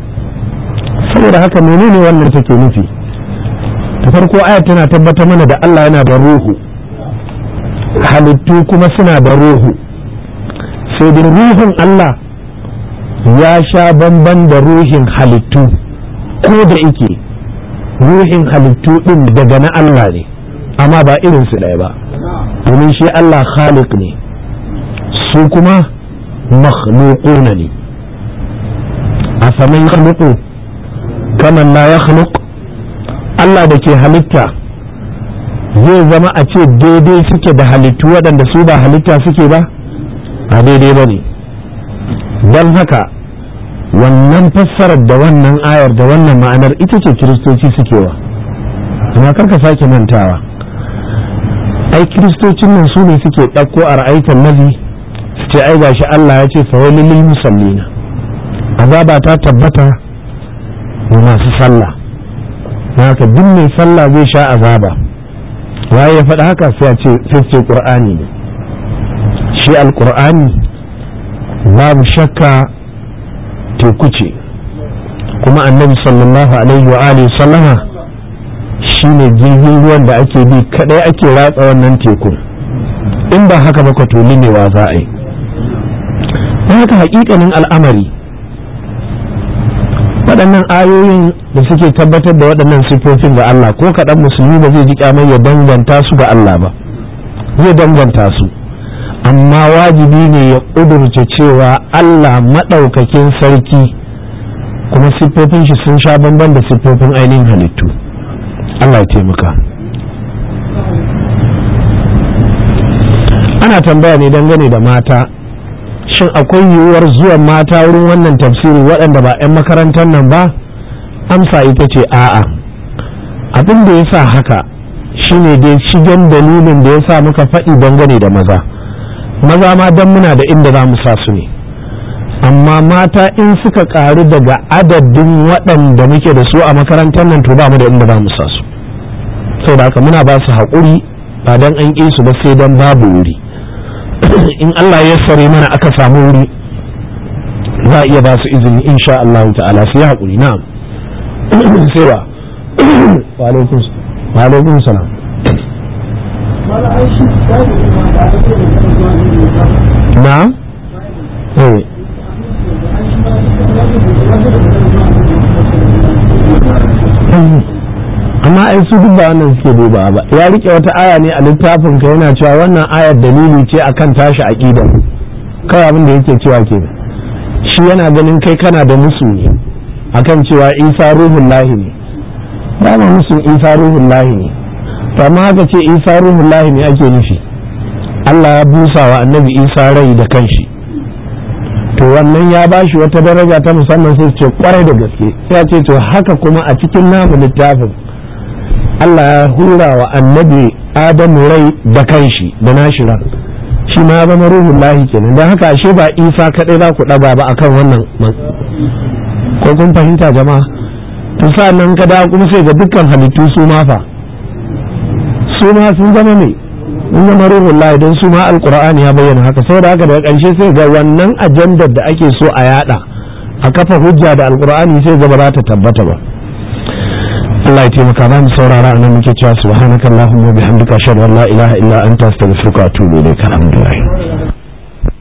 saboda haka menene wannan take nufi ta farko aya tana tabbatar mana da Allah yana da ruhu halittu kuma suna da ruhu sai da ruhun Allah ya sha bamban da ruhin halittu ko da ike ruhin halittu din daga na Allah ne amma ba irinsu ɗaya ba domin shi Allah khaliq ne su kuma makhluquna ne afaman yakhluqu kaman la yakhluq Allah da ke halitta zai zama a ce daidai suke da halittu waɗanda su ba halitta suke ba a daidai ba ne don haka wannan fassarar da wannan ayar da wannan ma'anar ita ce kiristoci suke wa amma karka sake mantawa ai kiristocin nan su ne suke ɗauko a ra'aikan nabi su ce ai gashi Allah ya ce fawailin lil musallina azaba ta tabbata ga masu sallah haka duk mai sallah zai sha azaba waye ya faɗa haka sai a ce sai ce qur'ani ne shi alqur'ani babu shakka teku ce kuma annabi sallallahu alaihi wa alihi sallama shine jirgin ruwan da ake bi kadai ake ratsa wannan tekun in ba haka ba tuli ne wa za a yi haka hakikanin al'amari waɗannan ayoyin da suke tabbatar da waɗannan sifofin ga Allah ko kaɗan musulmi ba zai ji kyamar ya danganta su ga Allah ba zai danganta su amma wajibi ne ya ƙudurce cewa Allah maɗaukakin sarki kuma siffofin shi sun sha bamban da siffofin ainihin halittu Allah ya taimaka ana tambaya ne dangane da mata shin akwai yiwuwar zuwan mata wurin wannan tafsiri waɗanda ba 'yan makarantar nan ba amsa ita ce a'a abin da ya sa haka shine dai shigen dalilin da ya sa muka faɗi dangane da maza maza ma don muna da inda za mu sa su ne amma mata in suka ƙaru daga adadin waɗanda muke da su a makarantar nan to ba mu da inda za mu sa su saboda haka muna ba su haƙuri ba dan an ƙi su ba sai dan babu wuri in Allah ya sare mana aka samu wuri za a iya ba su izini insha Allah ta'ala su yi haƙuri na'am sai ba wa alaikum salam na'am eh amma ai su duk ba wannan suke duba ba ya rike wata aya ne a littafin ka yana cewa wannan ayar dalili ce akan tashi aqida kawai abin da yake cewa ke shi yana ganin kai kana da musu ne akan cewa isa ruhun lahi ne ba ma musu isa ruhun lahi ne to amma haka ce isa ruhun lahi ne ake nufi Allah ya busa wa annabi isa rai da kanshi to wannan ya bashi wata daraja ta musamman sai ce kwarai da gaske sai ya ce to haka kuma a cikin namu littafin Allah ya hura wa annabi Adamu rai da kanshi da nashi ran shi ma ya zama ruhun lahi kenan don haka ashe ba isa kaɗai za ku ɗaga ba akan wannan ko kun fahimta jama'a to nan ka dawo kuma sai ga dukkan halittu su ma fa su ma sun zama mai sun zama ruhun lahi don su ma alkur'ani ya bayyana haka saboda haka daga ƙarshe sai ga wannan ajandar da ake so a yada a kafa hujja da alkur'ani sai ga ba za ta tabbata ba Allah ya taimaka ba mu saurara a nan muke cewa subhanakallahumma wa bihamdika ashhadu an la ilaha illa anta astaghfiruka wa atubu ilayk alhamdulillah